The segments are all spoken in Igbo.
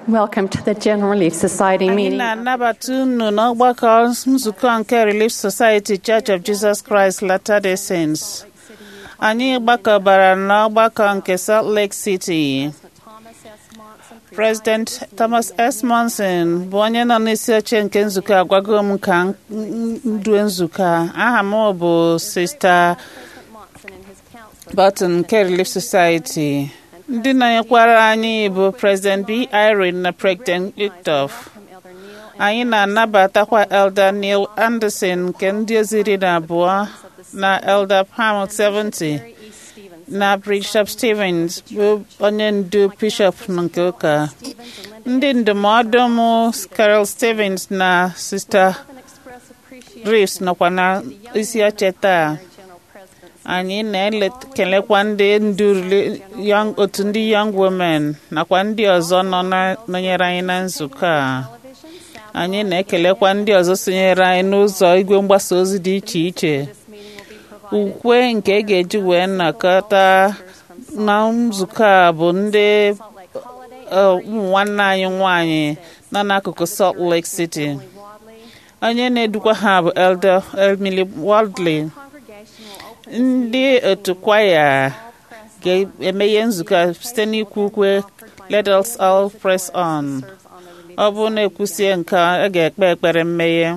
Welcome to the General Relief Society anyị meeting. na-anabata unu n'ọgbakọ nzukọ nke Relief Society Church of Jesus Christ Latter-day Saints. anyị gbakọbara n'ọgbakọ nke Salt Lake City. President Thomas S. Monson bụ onye nọ n'isi oche nke nzukọ agwago m ka m ndu nzukọ a. aha m bụ Sista Burton nke Relief Society. ndị nọnyekwara anyị bụ President B. Irene na President Victor. anyị na-anabatakwa Elder Neil Anderson nke ndị ozi iri na abụọ na Elder Pam 70 na Bishop Stevens bụ onye ndu Bishop nke ụka ndị ndụmọdụ m Carol Stevens na Sister Reeves nọkwa na isi oche taa anyị na-ekelekwa ndị ndu young- otu ndị Young Women nakwa ndị ọzọ nọ na- nọnyere anyị na nzukọ a anyị na-ekelekwa ndị ọzọ sonyere anyị n'ụzọ igwe mgbasa ozi dị iche iche ukwe nke e ga-eji wee nnọkọta na nzukọ a bụ ndị uh, ụmụ nwanne anyị nwanyị nọ n'akụkụ Salt Lake City onye na-edukwa ha bụ Elder Emily Waldley ndị otu kwaya ga-emeghe nzukọ a site n'ikwu ukwe let us all press on ọ bụrụ na ekwusie nke a a ga-ekpe ekpere mmeghe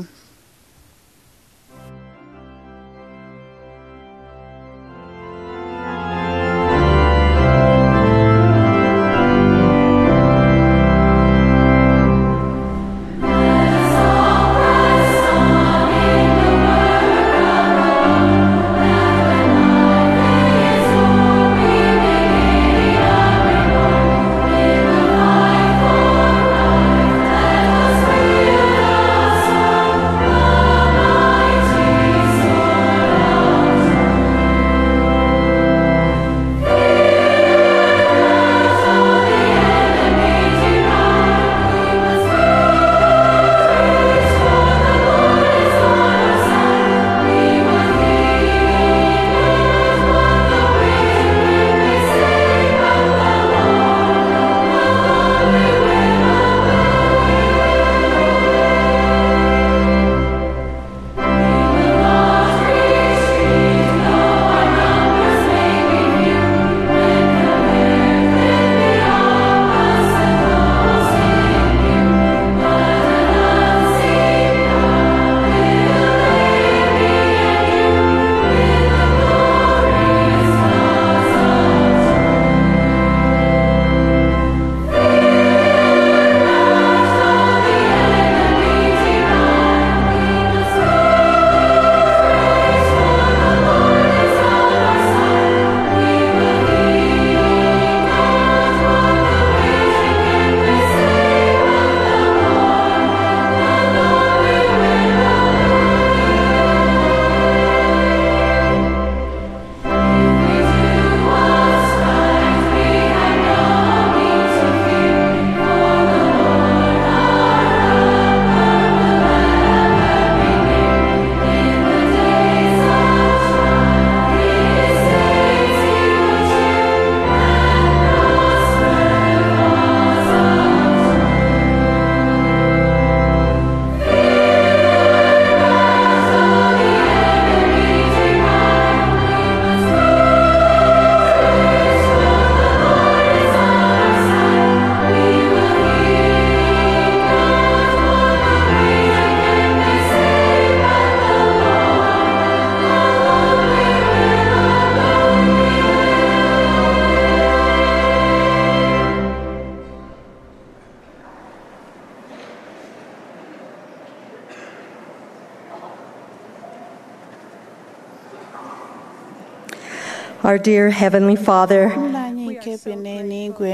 Our dear Heavenly Father, nna anyị nke bi n'eluigwe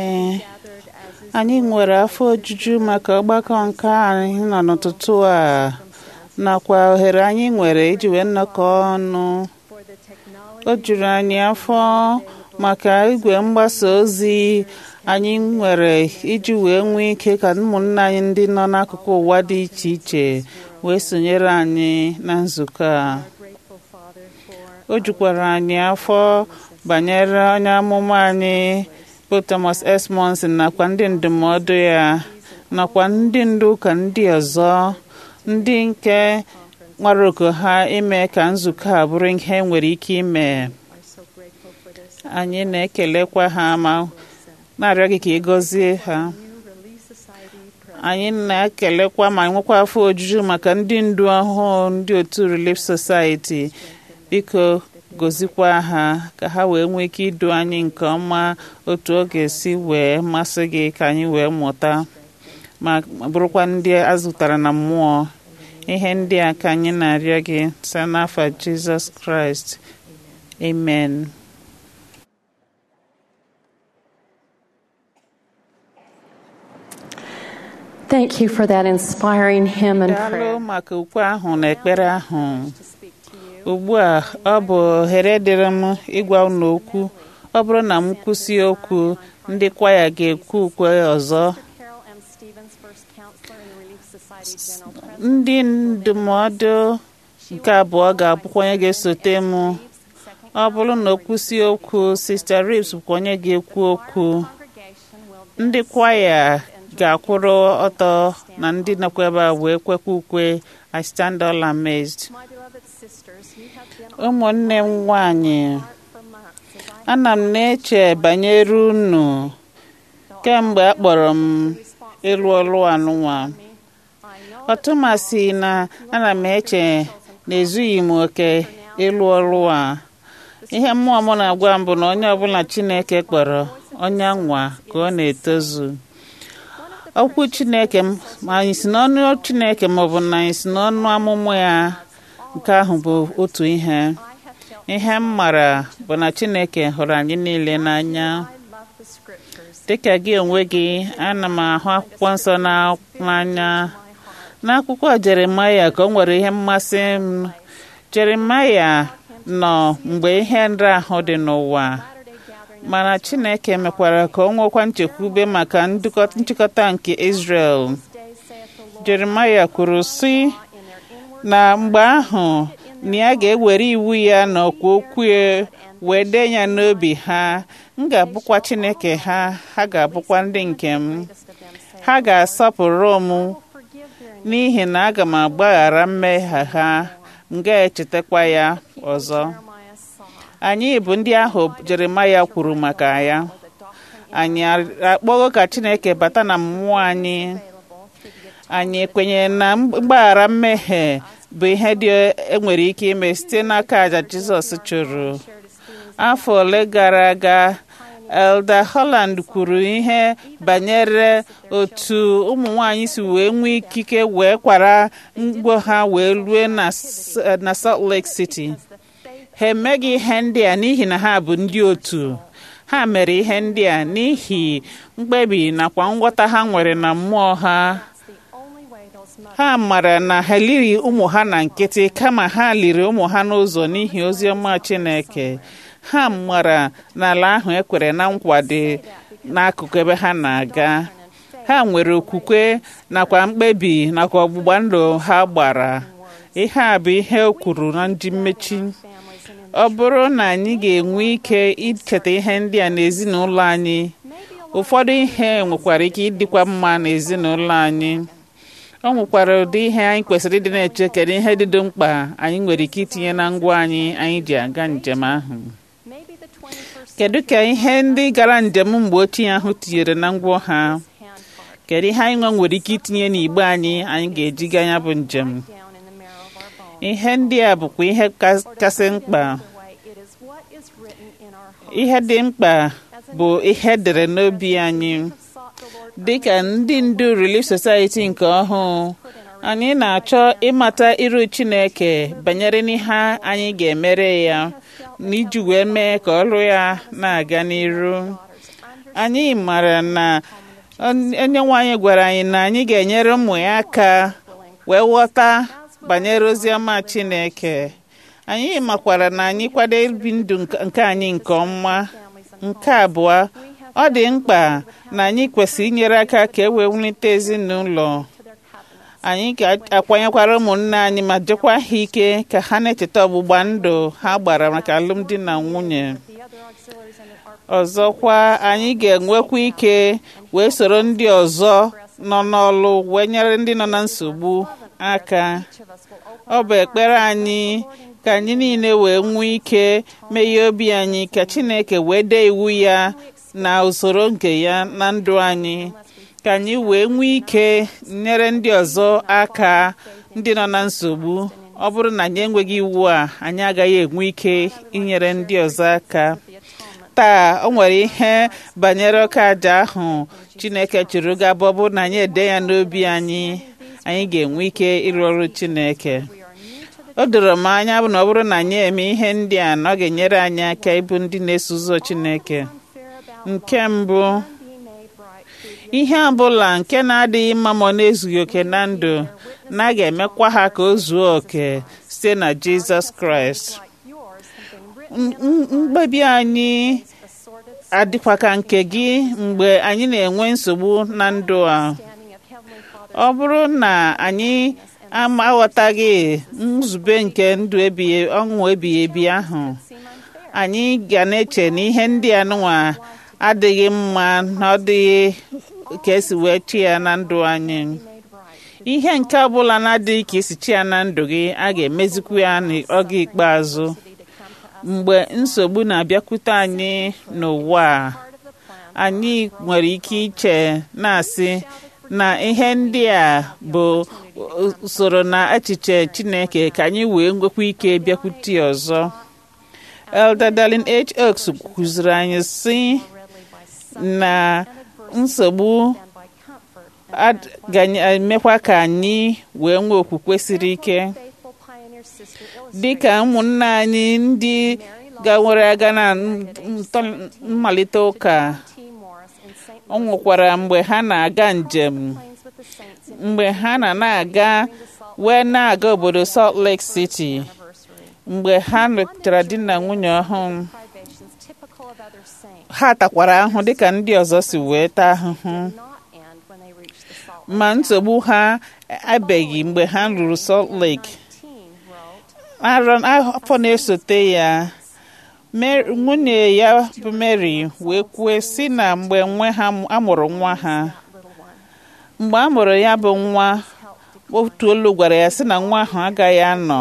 anyị nwere afọ ojuju maka ọgbakọ nke anyị nọ n'ụtụtụ a nakwa ohere anyị nwere iji wee nnọkọ ọnụ o juru anyị afọ maka igwe mgbasa ozi anyị nwere iji wee nwee ike ka ụmụnna anyị ndị nọ n'akụkụ ụwa dị iche iche wee sonyere anyị na nzukọ a o jukwara anyị afọ banyere onye amụma anyị bụ Thomas S. Monson nakwa ndị ndụmọdụ ya nakwa ndị ndu ụka ndị ọzọ ndị nke nwere oke ha ime ka nzukọ a bụrụ ihe nwere ike ime anyị na-ekelekwa ha ma na-arịọ gị ka ị gọzie ha anyị na-ekelekwa ma nwekwa afọ ojuju maka ndị ndu ọhụụ ndị otu Relief Society biko gozikwa ha ka ha wee nwee ike idu anyị nke ọma otu ọ ga-esi wee masị gị ka anyị wee mụta ma bụrụkwa ndị azụtara na mmụọ ihe ndị a ka anyị na-arịọ gị site n'afọ Jizọs Kraịst amen Thank you for that inspiring hymn and daalụ prayer. maka ukwe ahụ na ekpere ahụ ugbu a ọ bụ ohere dịrị m ịgwa unu okwu ọ bụrụ na m kwụsị okwu ndị kwaya ga-ekwu ukwe ọzọ Carol M. Stevens, first counselor in the Relief Society General President. ndị ndụmọdụ nke abụọ ga-abụkwa onye ga-esote m ọ bụrụ na o kwụsị okwu Sister Reeves bụkwa onye ga-ekwu okwu Congregation will ndị kwaya ga-akwụrụ ọtọ na ndị nakwa ebe a wee kwekwa ukwe I stand all amazed My beloved sisters, you have been on ụmụnne m nwanyị my heart for months as I ana m na-eche banyere unu kemgbe a kpọrọ m ịlụ ọrụ anụnwa I know ọtụmasị na ana m eche na ezughị m oke ịlụ ọrụ a ihe mmụọ m na-agwa m bụ na onye ọbụla Chineke kpọrọ onye nwa ka ọ na-etozu okwu Chineke m ma anyị si n'ọnụ Chineke ma ọ bụ na anyị si n'ọnụ amụmụ ya nke ahụ bụ otu ihe I have felt ihe m mara bụ na Chineke hụrụ anyị niile n'anya I love the scriptures. dịka gị onwe gị ana m ahụ akwụkwọ nsọ na- n'anya n'akwụkwọ Jeremaya ka o nwere ihe mmasị m Jeremaya nọ mgbe ihe nrahụ dị n'ụwa Saturday gathering mana Chineke mekwara ka o nwekwa nchekwube maka ndụkọ- nchịkọta nke Israel days saith the Lord Jeremaya kwuru sị in their inward na mgbe ahụ na ya ga-ewere iwu ya na ọkwa okwu ya wee dee ya n'obi ha m ga-abụkwa Chineke ha ha ga-abụkwa ndị nke m midst of them saith, ha ga-asọpụrụ m Forgive their n'ihi na aga m agbaghara mmehie ha m ga-echetakwa ya ọzọ Jeremiah saw anyị bụ ndị ahụ Jeremaya kwuru maka ya the doctrine anyị akpọgo ka Chineke bata na mmụọ anyị available through the anyị kwenyere na mgbaghara mmehie bụ ihe dị enwere ike ime site n'aka àjà Jizọs chụrụ shared his feelings afọ ole gara aga Elder Holland kwuru ihe banyere otu ụmụ nwanyị si wee nwee ikike wee kwara mgbo ha wee rue na S- na Salt Lake City the faith ha emeghị ihe ndị a n'ihi na ha bụ ndị otu ha mere ihe ndị a n'ihi mkpebi nakwa nghọta ha nwere na mmụọ ha the only way those mothers ha mara na ha liri ụmụ ha na nkịtị kama ha liri ụmụ ha n'ụzọ n'ihi ozi ọma Chineke ha mara na ala ahụ ekwere na nkwa dị n'akụkụ ebe ha na-aga ha nwere okwukwe nakwa mkpebi nakwa ọgbụgba ndụ ha gbara ihe a bụ ihe o kwuru na ndị mmechi families and in ọ bụrụ na anyị ga-enwe ike icheta ihe ndị a n'ezinụlọ anyị ụfọdụ ihe nwekwara ike ịdịkwa mma n'ezinụlọ anyị ọ nwekwara ụdị ihe anyị kwesịrị ịdị na-eche kedu ihe dịdo mkpa anyị nwere ike itinye na ngwa anyị anyị ji aga njem ahụ maybe the 21st kedu ka ihe ndị gara njem mgbe ochie ahụ tinyere na ngwa ha hand part kedu ihe anyị nwa nwere ike itinye n'igbe anyị anyị ga-eji gaa ya bụ njem down in the marrow of our bones. ihe ndị a bụkwa ihe kas- kasị mkpa Either way, it is what is written in our hearts. ihe dị mkpa bụ ihe edere n'obi anyị Have sought the Lord dịka ndị ndu Relief Society nke ọhụụ anyị na-achọ ịmata iru Chineke banyere n'ihe anyị ga-emere ya n'iji wee mee ka ọrụ ya na-aga n'iru anyị mara na onye nwe anyị gwara anyị na anyị ga-enyere ụmụ ya aka wee ghọta banyere ozi ọma Chineke anyị makwara na anyị kwado ibi ndụ nke- nke anyị nke ọma nke abụọ ọ dị mkpa na anyị kwesịrị inyere aka ka e wee wulite ezinụlọ anyị ga-akwanyekwara ụmụnne anyị ma jekwa ha ike ka ha na-echeta ọgbụgba ndụ ha gbara maka alụmdi na nwunye the other auxiliaries and our ọzọkwa anyị ga-enwekwa ike wee soro ndị ọzọ nọ n'ọlụ wee nyere ndị nọ na nsogbu aka ọ bụ ekpere anyị ka anyị niile wee nwee ike meghee obi anyị ka Chineke wee dee iwu ya na usoro nke ya na ndụ anyị ka anyị wee nwee ike nyere ndị ọzọ aka ndị nọ na nsogbu ọ bụrụ na anyị enweghị iwu a anyị agaghị enwe ike inyere ndị ọzọ aka taa o nwere ihe banyere ọka aja ahụ Chineke chụrụ gaba ọ bụrụ na anyị ede ya n'obi anyị anyị ga-enwe ike ịrụ ọrụ Chineke o doro m anya bụ na ọ bụrụ na anyị eme ihe ndị a na ọ ga-enyere anyị aka ịbụ ndị na-eso ụzọ Chineke nke mbụ ihe ọbụla nke na-adịghị mma ma ọ na-ezughị oke na ndụ na a ga-emekwa ha ka o zuo oke site na Jizọs Kraịst mkpebi anyị adịkwa ka nke gị mgbe anyị na-enwe nsogbu na ndụ a ọ bụrụ na anyị aghọtaghị nzube nke ndụ ebighị ọṅụ ebighị ebi ahụ anyị ga na-eche na ihe ndị a nụnwa adịghị mma na ọ dịghị ka esi wee chi ya na ndụ anyị ihe nke ọbụla na-adịghị ka esi chi ya na ndụ gị a ga-emezikwu ya n'oge ikpeazụ mgbe nsogbu na-abịakwute anyị n'ụwa a anyị nwere ike iche na-asị na ihe ndị a bụ usoro na echiche Chineke ka anyị wee nwekwa ike bịakwute ọzọ Elder Darlin H. Oaks kụziri anyị sị na nsogbu ga-emekwa ka anyị wee nwee okwukwe siri ike dị ka ụmụnne anyị ndị gawere aga na mmalite ụka ọ nwekwara mgbe ha na-aga njem mgbe ha na na-aga wee na-aga obodo Salt Lake City mgbe ha lụtara di na nwunye ọhụụ ha takwara ahụhụ dịka ndị ọzọ si wee taa ahụhụ ma nsogbu ha abeghị mgbe ha lụrụ Salt Lake afọ na-esote ya nwunye ya bụ Mary wee kwue si na mgbe nwe ha amụrụ nwa ha mgbe a mụrụ ya bụ nwa otu olu gwara ya sị na nwa ahụ agaghị anọ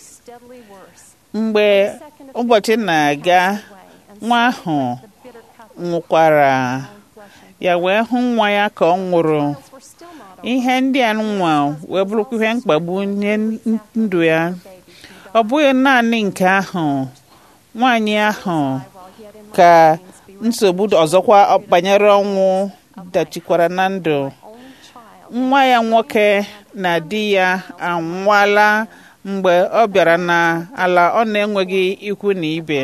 mgbe ụbọchị na-aga nwa ahụ nwụkwara ya wee hụ nwa ya ka ọ nwụrụ ihe ndị a nwa wee bụrụkwa ihe mkpagbu nye ndụ ya ọ bụghị naanị nke ahụ nwaanyị ahụ ka nsogbu ọzọkwa banyere ọnwụ dachikwara na ndụ nwa ya nwoke na di ya anwụọla mgbe ọ bịara n'ala ọ na-enweghị ikwu na ibe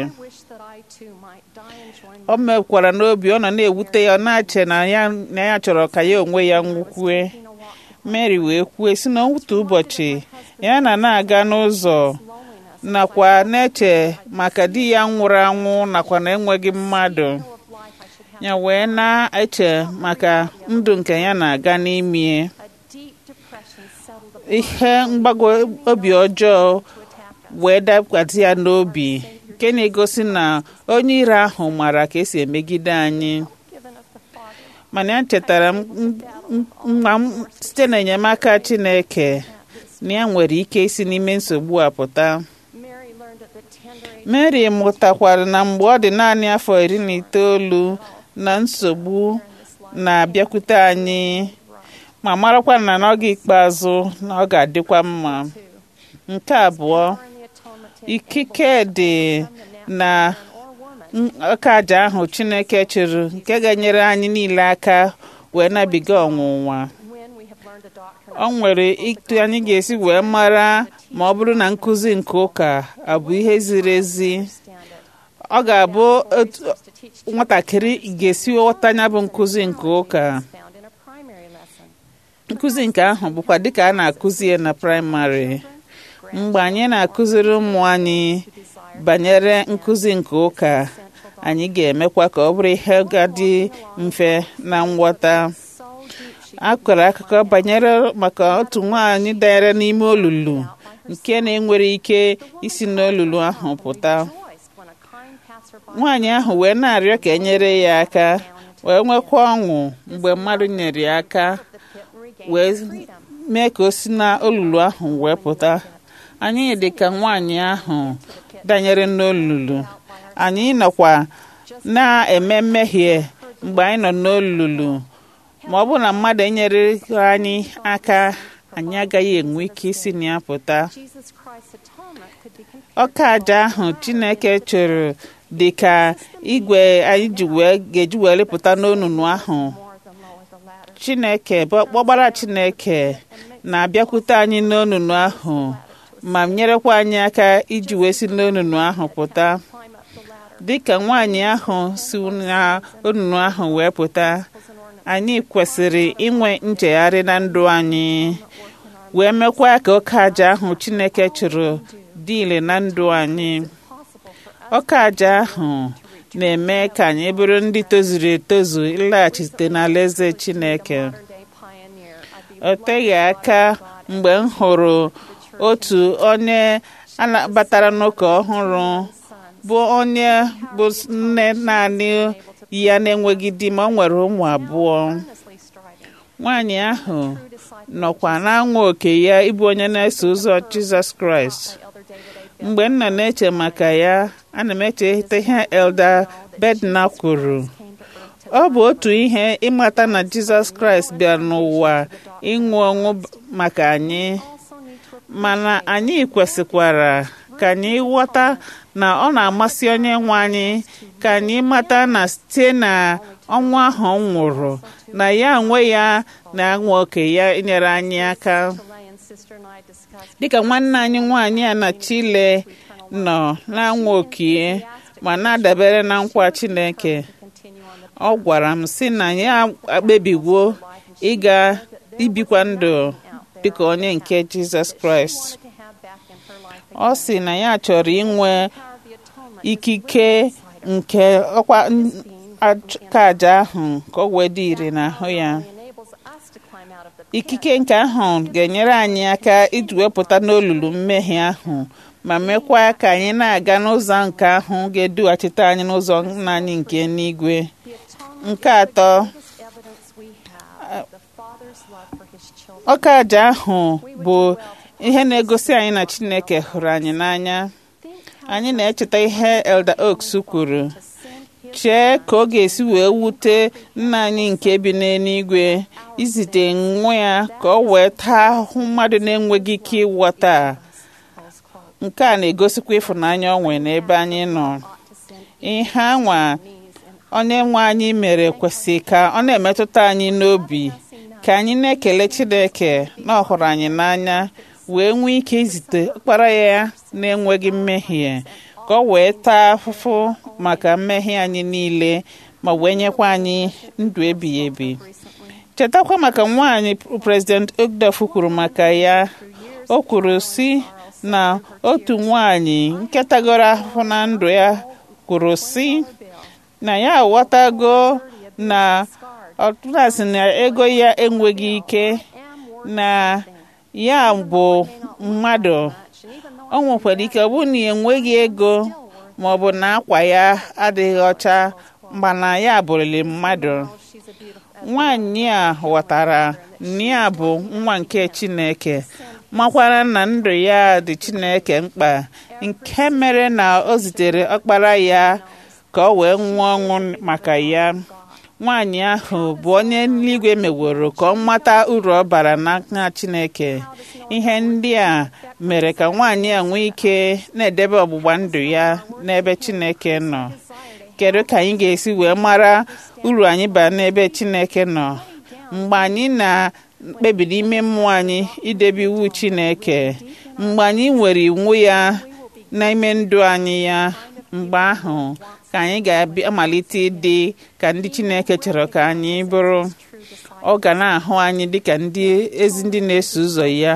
o mekwara n'obi ọ nọ na-ewute ya ọ na-ache na ya chọrọ ka ya onwe ya nwukwue Mary wee kwue si na otu ụbọchị ya na na-aga n'ụzọ nakwa na-eche maka di ya nwụrụ anwụ nakwa na enweghị mmadụ ya wee na-eche maka ndụ nke ya na-aga n'ime ihe mgbago obi ọjọọ wee dakwasị ya n'obi nke na-egosi na onye ire ahụ mara ka esi emegide anyị mana ya chetara mma site n'enyemaka Chineke na ya nwere ike isi n'ime nsogbu a pụta Mary mụtakwara na mgbe ọ dị naanị afọ iri na itoolu na nsogbu na-abịakwute anyị ma marakwa na n'oge ikpeazụ na ọ ga-adịkwa mma nke abụọ ikike dị na ọka aja ahụ Chineke chịrị nke ga-enyere anyị niile aka wee nabiga ọnwụnwa ọ nwere ịtụ anyị ga-esi wee mara ma ọ bụrụ na nkụzi nke ụka abụ ihe ziri ezi ọ ga-abụ nwatakịrị ga-esi ghọta ya bụ nkụzi nke ụka nkụzi nke ahụ bụkwa dịka a na-akụzi ya na praịmarị mgbe anyị na-akụziri ụmụ anyị banyere nkụzi nke ụka anyị ga-emekwa ka ọ bụrụ ihe ga-adị mfe na nghọta a kọrọ akụkọ banyere maka otu nwaanyị danyere n'ime olulu nke na-enwere ike isi n'olulu ahụ pụta nwaanyị ahụ wee na-arịọ ka enyere ya aka wee nwekwa ọṅụ mgbe mmadụ nyere ya aka wee mee ka o si na olulu ahụ wee pụta anyị dị ka nwaanyị ahụ danyere n'olulu anyị nọkwa na-eme mmehie mgbe anyị nọ n'olulu ma ọ bụrụ na mmadụ enyere anyị aka anyị agaghị enwe ike isi na ya pụta Jesus Christ's atonement could be compared ọka aja ahụ chineke chụrụ dị ka igwe anyị ji wee ga-eji wee lepụta n'onunu ahụ more than lower the ladder. chineke bụ ọkpọgbara chineke na-abịakwute anyị n'onunu ahụ ma nyerekwa anyị aka iji wee si n'onunu ahụ pụta Climb up the ladder dịka nwaanyị ahụ si na onunu ahụ wee pụta was an ornament anyị kwesịrị inwe nchegharị na ndụ anyị wee mekwa ka ọka aja ahụ chineke chụrụ dị ile na ndụ anyị possible for us ọka aja ahụ na-eme ka anyị bụrụ ndị tozuru etozu ịlaghachite n'alaeze chineke modern day pioneer. I'd be o teghị aka mgbe m hụrụ otu onye a na- batara n'ụka ọhụrụ bụ onye bụ nne naanị ya na-enweghị di ma ọ nwere ụmụ abụọ earnestly striving nwaanyị ahụ true disciple nọkwa na-anwa oke ya ịbụ onye na-eso ụzọ jizọs kraịst by Elder David A. mgbe m nọ na-eche maka ya ana m echeta ihe elda bedna kwuru came to earth to ọ bụ otu ihe ịmata na jizọs kraịst bịara n'ụwa ịnwụ ọnwụ maka anyị also need to mana anyị kwesịkwara ka anyị ghọta na ọ na-amasị onye nwe anyị ka anyị mata na site na ọnwụ ahụ ọ nwụrụ na ya onwe ya na-anwa oke ya inyere anyị aka Lay and sister and I discussed dịka nwanne anyị nwaanyị a na chile nọ na-anwa okie ma na-adabere na nkwa chineke to continue on the ọ gwara m sị na ya akpebiwo ịga ibikwa ndụ dịka onye nke jizọs kraịst to have back in her life ọ sị na ya chọrọ inwe power of the atonement ikike nke ọkwa aka aja ahụ ka ọ wee dị ire n'ahụ ya enables us to climb out of the pit ikike nke ahụ ga-enyere anyị aka iji wepụta n'olulu mmehie ahụ ma mekwa ka anyị na-aga n'ụzọ nke ahụ ga-edughachite anyị n'ụzọ nna anyị nke n'igwe the atonement nke atọ is evidence we have of the Father's love for his children. ọka aja ahụ bụ ihe na-egosi anyị na chineke hụrụ anyị n'anya Think anyị na-echeta ihe elder oaks kwuru to send his chee ka ọ ga-esi wee wute nna anyị nke bi n'eluigwe izite nwa ya ka ọ wee taa ahụhụ mmadụ na-enweghị ike ịghọta close quote nke a na-egosikwa ịfụnanya ọ nwere n'ebe anyị nọ ought to send ihe anwa knees and onye nwe anyị mere kwesịrị ka ọ na-emetụta anyị n'obi ka anyị na-ekele chineke na ọ hụrụ anyị n'anya wee nwee ike izite ọkpara ya na-enweghị mmehie ka ọ wee taa afụfụ maka mmehie anyị niile ma wee nyekwa anyị ndụ ebighị ebi recently chetakwa maka nwaanyị prezident ogdaf kwuru maka ya o kwuru si na otu nwaanyị nketagoro ahụhụ na ndụ ya kwuru si na ya aghọtago na ọtụlasị na ego ya enweghị ike na ya bụ mmadụ o nwekwara ike ọ bụrụ na ya enweghị ego ma ọ bụ na akwa ya adịghị ọcha mana ya bụrụli mmadụ she's a beautiful nwaanyị a ghọtara na ya bụ nwa nke chineke makwara na ndụ ya dị chineke mkpa nke mere na o zitere ọkpara ya ka ọ wee nwụọ ọnwụ maka ya nwaanyị ahụ bụ onye eluigwe meworo ka ọ mata uru ọ bara n'aka chineke ihe ndị a mere ka nwaanyị a nwee ike na-edebe ọgbụgba ndụ ya n'ebe chineke nọ kedu ka anyị ga-esi wee mara uru anyị bara n'ebe chineke nọ mgbe anyị na-ekpebi n'ime mmụọ anyị idebe iwu chineke mgbe anyị nwere iwu ya n'ime ndụ anyị ya mgbe ahụ ka anyị ga-amalite ịdị ka ndị chineke chọrọ ka anyị bụrụ ọ ga na-ahụ anyị dịka ndị ezi ndị na-eso ụzọ ya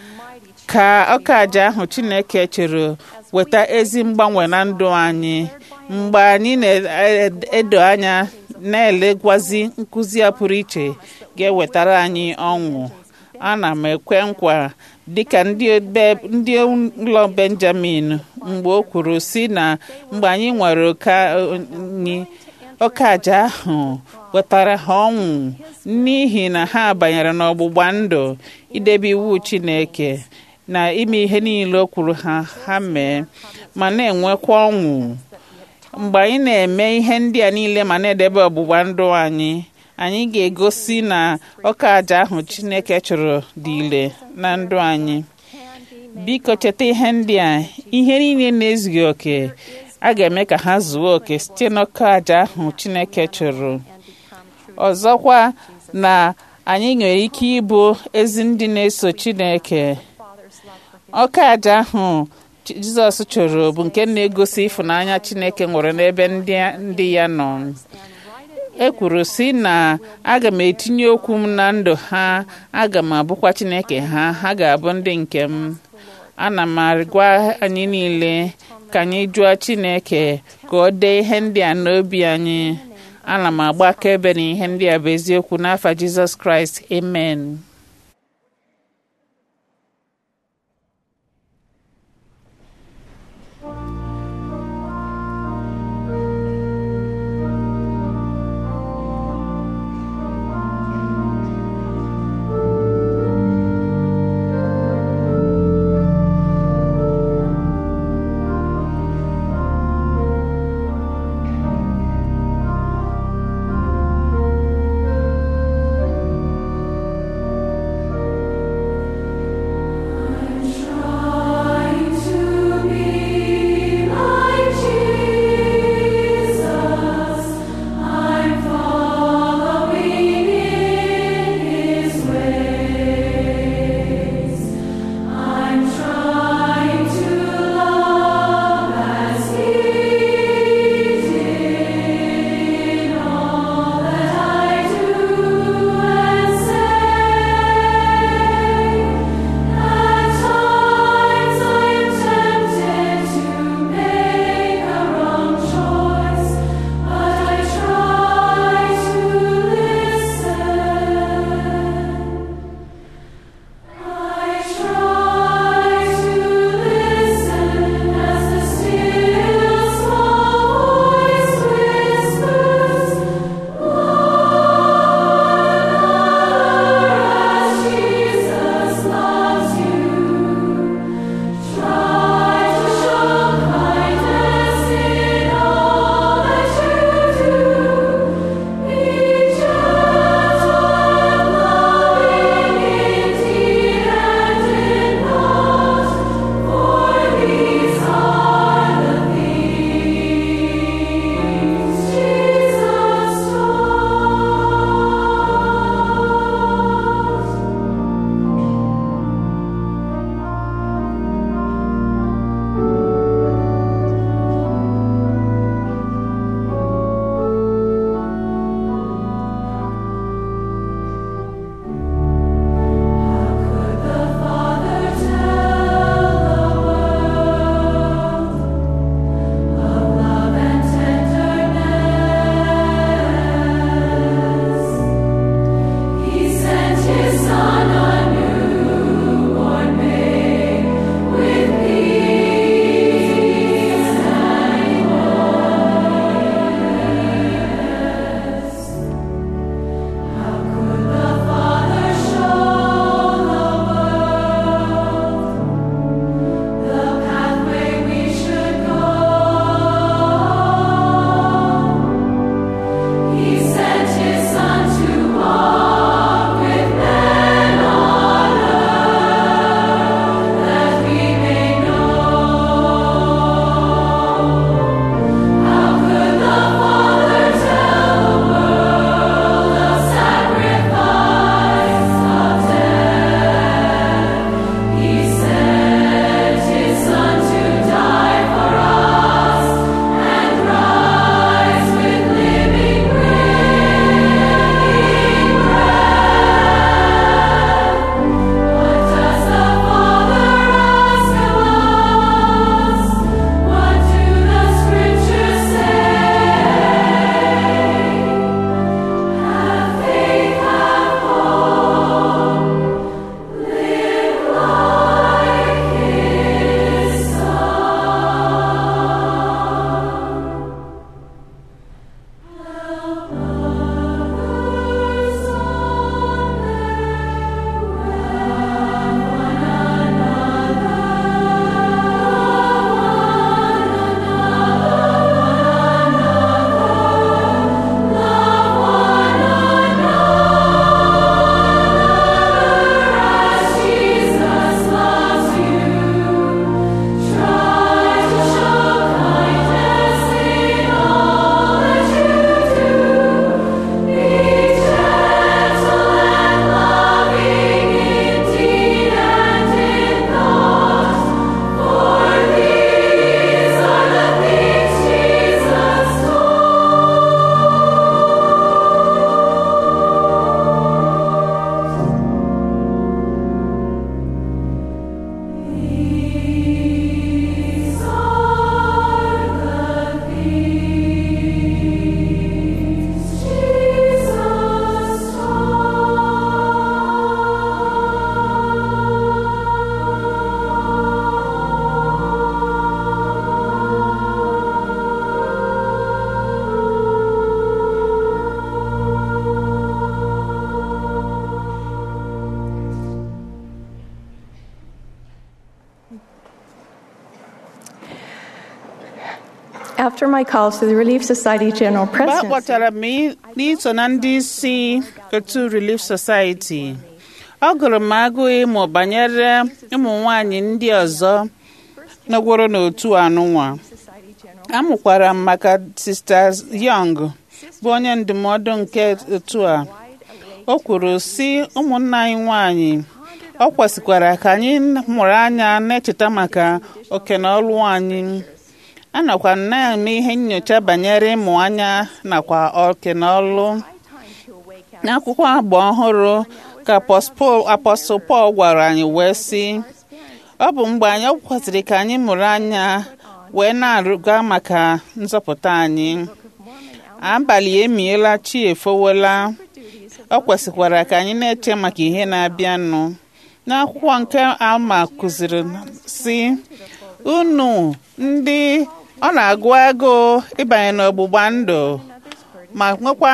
ka ọka aja ahụ chineke chọrọ weta ezi mgbanwe na ndụ anyị mgbe anyị na-edo anya na-elegwazi nkụzi a pụrụ iche ga-ewetara anyị ọṅụ ana m ekwe nkwa dịka ndị ndị ụlọ benjamin mgbe o kwuru si na mgbe anyị nwere ụka anyị ọka aja ahụ wetara ha ọnwụ n'ihi na ha banyere n'ọgbụgba ndụ idebe iwu Chineke na ime ihe niile o kwuru ha ha mee ma na-enwekwa ọṅụ mgbe anyị na-eme ihe ndị a niile ma na-edebe ọgbụgba ndụ anyị anyị ga-egosi na ọka aja ahụ Chineke chụrụ dị ire na ndụ anyị biko cheta ihe ndị a ihe niile na-ezughị oke a ga-eme ka ha zuo oke site n'ọka aja ahụ Chineke chụrụ ọzọkwa na anyị nwere ike ịbụ ezi ndị na-eso Chineke ọka aja ahụ Jizọs chụrụ bụ nke na-egosi ịfụnanya Chineke nwere n'ebe ndị ya nọ e kwuru sị na aga m etinye okwu m na ndụ ha aga m abụkwa Chineke ha ha ga-abụ ndị nke m ana m agwa anyị niile ka anyị jụọ Chineke ka ọ dee ihe ndị a n'obi anyị ana m agba akaebe na ihe ndị a bụ eziokwu n'afa Jizọs Kraịst amen After my calls to the Relief Society General mgbe a Presidency, kpọtara m i- n'iso na ndị isi otu Relief Society ọ gụrụ m agụụ ịmụ banyere ụmụ nwanyị ndị ọzọ nọgworo n'otu anụnwa Society General amụkwara m maka Sista Young bụ onye ndụmọdụ nke otu a o kwuru sị ụmụnna anyị nwanyị ọ kwesịkwara ka anyị mụrụ anya na-echeta maka oke na ọlụ anyị anọkwa m na-eme ihe nyocha banyere ịmụ anya nakwa oke na ọlụ time to awake n'akwụkwọ agba ọhụrụ ka apọstụl Pọl gwara anyị wee sị ọ bụ mgbe anyị kwesịrị ka anyị mụrụ anya wee na-arụga maka nzọpụta anyị abalị emiela chi efowela ọ kwesịkwara ka anyị na-eche maka ihe na-abịanụ n'akwụkwọ nke alma kụziri si unu ndị ọ na-agụ agụụ ịbanye n'ọgbụgba ndụ ma nwekwa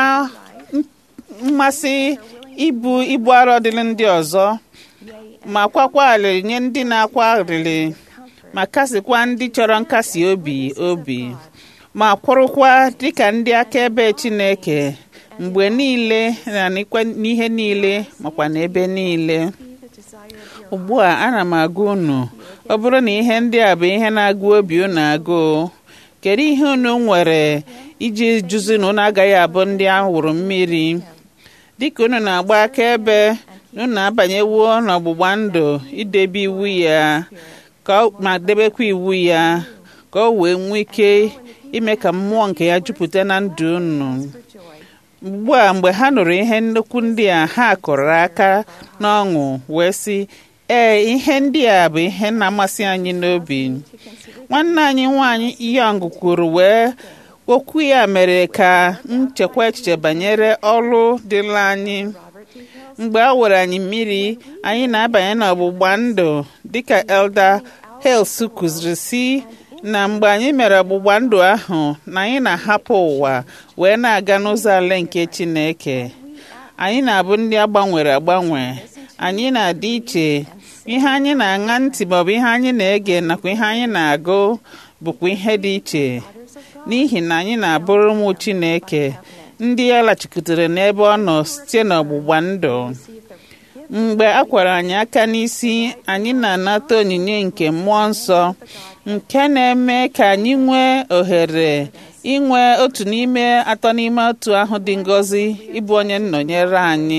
mmasị ibu ibu arọ dịrị ndị ọzọ ma kwakwa alịrị nye ndị na-akwa alịrị ma kasịkwa ndị chọrọ nkasi obi obi ma kwụrụkwa dịka ndị akaebe Chineke mgbe niile na n'ikwe- n'ihe niile makwa n'ebe niile ugbu a ana m agwa unu ọ bụrụ na ihe ndị a bụ ihe na-agụ obi unu agụụ kedu ihe unu nwere iji jụzi na unu agaghị abụ ndị awụrụ mmiri dịka unu na-agba akaebe na unu abanyewo n'ọgbụgba ndụ idebe iwu ya ka ọ- ma debekwa iwu ya ka o wee nwee ike ime ka mmụọ nke ya jupụta na ndụ unu ugbu a mgbe ha nụrụ ihe nnukwu ndị a ha kụrụ aka n'ọṅụ wee sị ee ihe ndị a bụ ihe na-amasị anyị n'obi nwanne anyị nwanyị Young kwuru wee okwu ya mere ka nchekwa echiche banyere ọrụ dịla anyị mgbe a were anyị mmiri anyị na-abanye n'ọgbụgba ndụ dịka Elder Hales kụziri si na mgbe anyị mere ọgbụgba ndụ ahụ na anyị na-ahapụ ụwa wee na-aga n'ụzọ ala nke Chineke anyị na-abụ ndị agbanwere agbanwe anyị na-adị iche ihe anyị na-aṅa ntị maọbụ ihe anyị na-ege nakwa ihe anyị na-agụ bụkwa ihe dị iche n'ihi na anyị na-abụrụ ụmụ Chineke ndị ya lachikwutere n'ebe ọ nọ site n'ọgbụgba ndụ mgbe a kwara anyị aka n'isi anyị na-anata onyinye nke mmụọ nsọ nke na-eme ka anyị nwee ohere inwe otu n'ime atọ n'ime otu ahụ dị ngọzi ịbụ onye nnọnyere anyị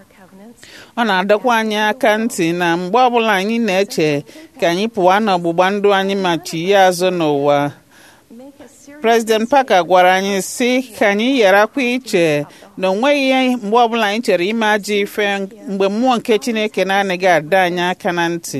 ọ na-adọkwa anyị aka ntị na mgbe ọbụla anyị na-eche ka anyị pụwa n'ọgbụgba ndụ anyị ma chighe azụ n'ụwa President Parker gwara anyị sị ka anyị gharakwa iche na onweghị mgbe ọbụla anyị chere ime ajọ ife mgbe mmụọ nke Chineke na-anaghị adọ anyị aka na ntị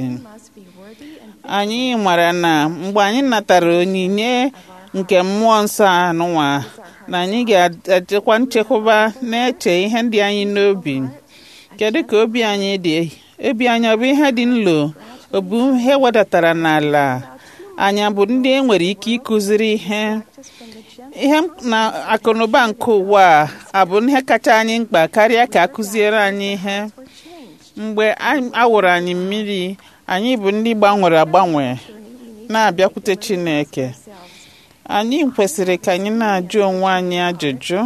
anyị mara na mgbe anyị natara onyinye nke mmụọ nsọ anụnwa na anyị ga-echekwa nchekwaba na-eche ihe ndị anyị n'obi kedu ka obi anyị dị obi anyị ọ bụ ihe dị nlo ọ bụ ihe wedatara n'ala anyị bụ ndị e nwere ike ịkụziri ihe ihe na akụnụba nke ụwa a abụ ihe kacha anyị mkpa karịa ka akụziere anyị ihe mgbe a wụrụ anyị mmiri anyị bụ ndị gbanwere agbanwe na-abịakwute Chineke anyị kwesịrị ka anyị na-ajụ onwe anyị ajụjụ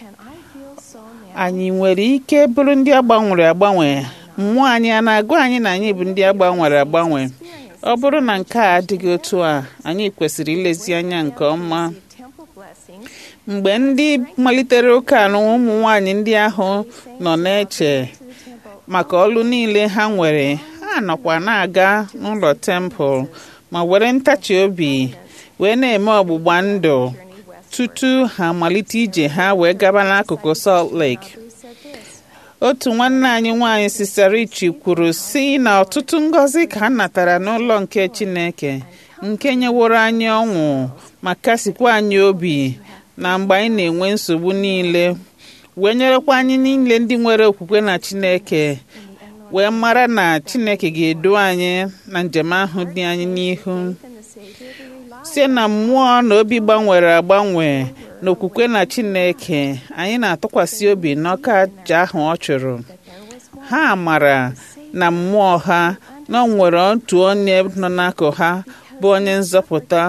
anyị nwere ike bụrụ ndị agbanwere agbanwe mmụọ anyị a na-agụ anyị na anyị bụ ndị agbanwere agbanwe ọ bụrụ na nke a adịghị otu a anyị kwesịrị ilezi anya nke ọma mgbe ndị malitere ụka na ụmụ nwanyị ndị ahụ nọ na-eche maka ọlụ niile ha nwere ha nọkwa na-aga n'ụlọ tempụl ma were ntachi obi wee na-eme ọgbụgba ndụ tutu ha amalite ije ha wee gaba n'akụkụ Salt Lake otu nwanne anyị nwanyị Sister Richi kwuru si na ọtụtụ ngọzi ka ha natara n'ụlọ nke Chineke nke nyeworo anyị ọṅụ ma kasikwa anyị obi na mgbe anyị na-enwe nsogbu niile wee nyerekwa anyị niile ndị nwere okwukwe na Chineke wee mara na Chineke ga-edu anyị na njem ahụ dị anyị n'ihu site na mmụọ na obi gbanwere agbanwe na okwukwe na Chineke anyị na-atụkwasị obi n'ọka aja ahụ ọ chụrụ ha mara na mmụọ ha na ọ nwere otu onye nọ n'akụ ha bụ onye nzọpụta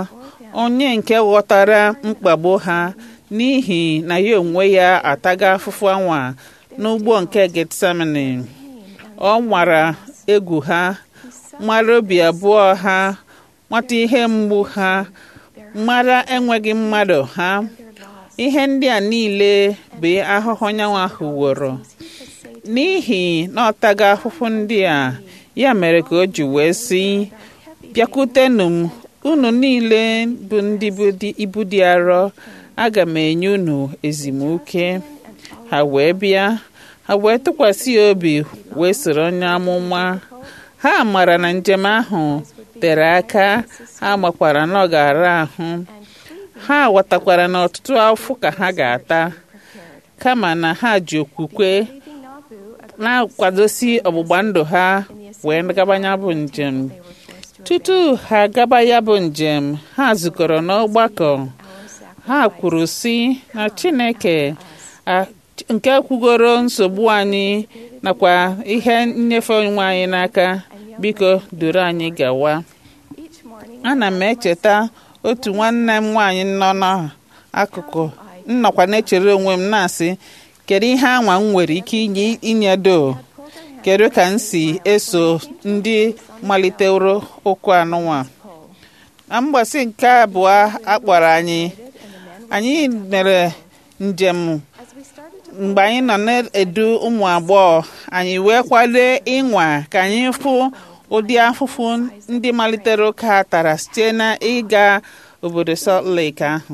onye nke ghọtara mkpagbu ha n'ihi na ya onwe ya ataga afụfụ anwa n'ugbo nke getsemani ọ nwara egwu ha mara obi abụọ ha nwata ihe mgbu ha mara enweghị mmadụ ha ihe ndị a niile bụ ahụhụ nyanwa ahụ woro n'ihi na ọ taga ahụhụ ndị a ya mere ka o ji wee sị bịakwutenụ m unu niile bụ ndị bụ dị- ibu dị arọ aga m enye unu ezumike ha wee bịa ha wee tụkwasị ya obi wee soro onye amụma ha mara na njem ahụ tere aka ha makwara na ọ ga-ara ahụ ha ghọtakwara na ọtụtụ afọ ka ha ga-ata kama na ha ji okwukwe na-akwadosi ọgbụgba ndụ ha wee gaba ya bụ njem tutu ha gaba ya bụ njem ha zukọrọ n'ọgbakọ ha kwuru sị na chineke a- nke kwugoro nsogbu anyị nakwa ihe nnyefe onwe anyị n'aka biko duru anyị gawa ana m echeta otu nwanne m nwaanyị nọ n'akụkụ nnọkwa na-echere onwe m na-asị kedu ihe anwa m nwere ike inye inyedo kedu ka m si eso ndị maliteworo ụkwụ anụnwa na mgbasị nke abụọ akpọrọ anyị anyị mere njem mgbe anyị nọ na-edu ụmụ agbọghọ anyị wee kwado ịnwa ka anyị fụ ụdị afụfụ ndị malitere ụka tara site na ịga obodo Salt Lake ahụ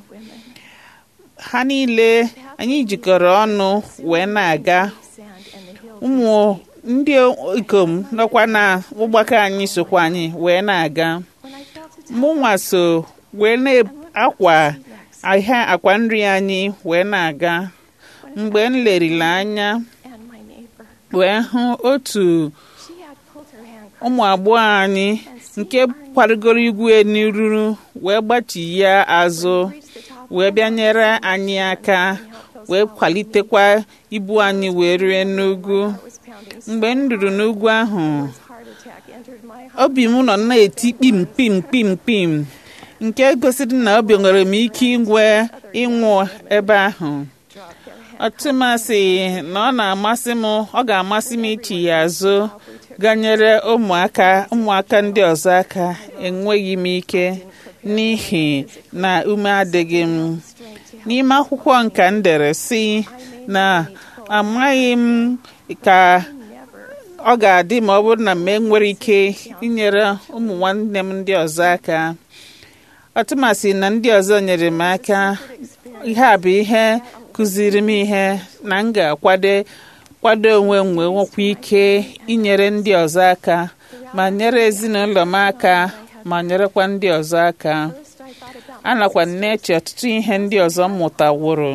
ha niile anyị jikọrọ ọnụ wee na-aga ụmụ ndị ikom nọkwa na ụgbakọ anyị sokwa anyị wee na-aga mụnwa so wee na-akwa ahịa akwa nri anyị wee na-aga mgbe m lerila anya wee hụ otu ụmụ agbọghọ anyị nke kwarigoro igwe n'iruru wee gbachi ya azụ wee bịa nyere anyị aka wee kwalitekwa ibu anyị wee rie n'ugwu mgbe m ruru n'ugwu ahụ obi m nọ na-eti kpim kpim kpim kpim nke gosiri na obi nwere m ike inwe ịnwụ ebe ahụ ọtụmasị na ọ na-amasị m ọ ga-amasị m ichi ya azụ ganyere ụmụaka ụmụaka ndị ọzọ aka enweghị m ike n'ihi na ume adịghị m n'ime akwụkwọ nka m dere si na amaghị m ka ọ ga-adị ma ọ bụrụ na m enwere ike inyere ụmụ nwanne m ndị ọzọ aka ọtụmasị na ndị ọzọ nyere m aka ihe a bụ ihe kụziri m ihe na m ga-akwado kwado onwe m wee nwekwa ike inyere ndị ọzọ aka ma nyere ezinụlọ m aka ma nyerekwa ndị ọzọ aka anakwa m na-eche ọtụtụ ihe ndị ọzọ m mụtaworo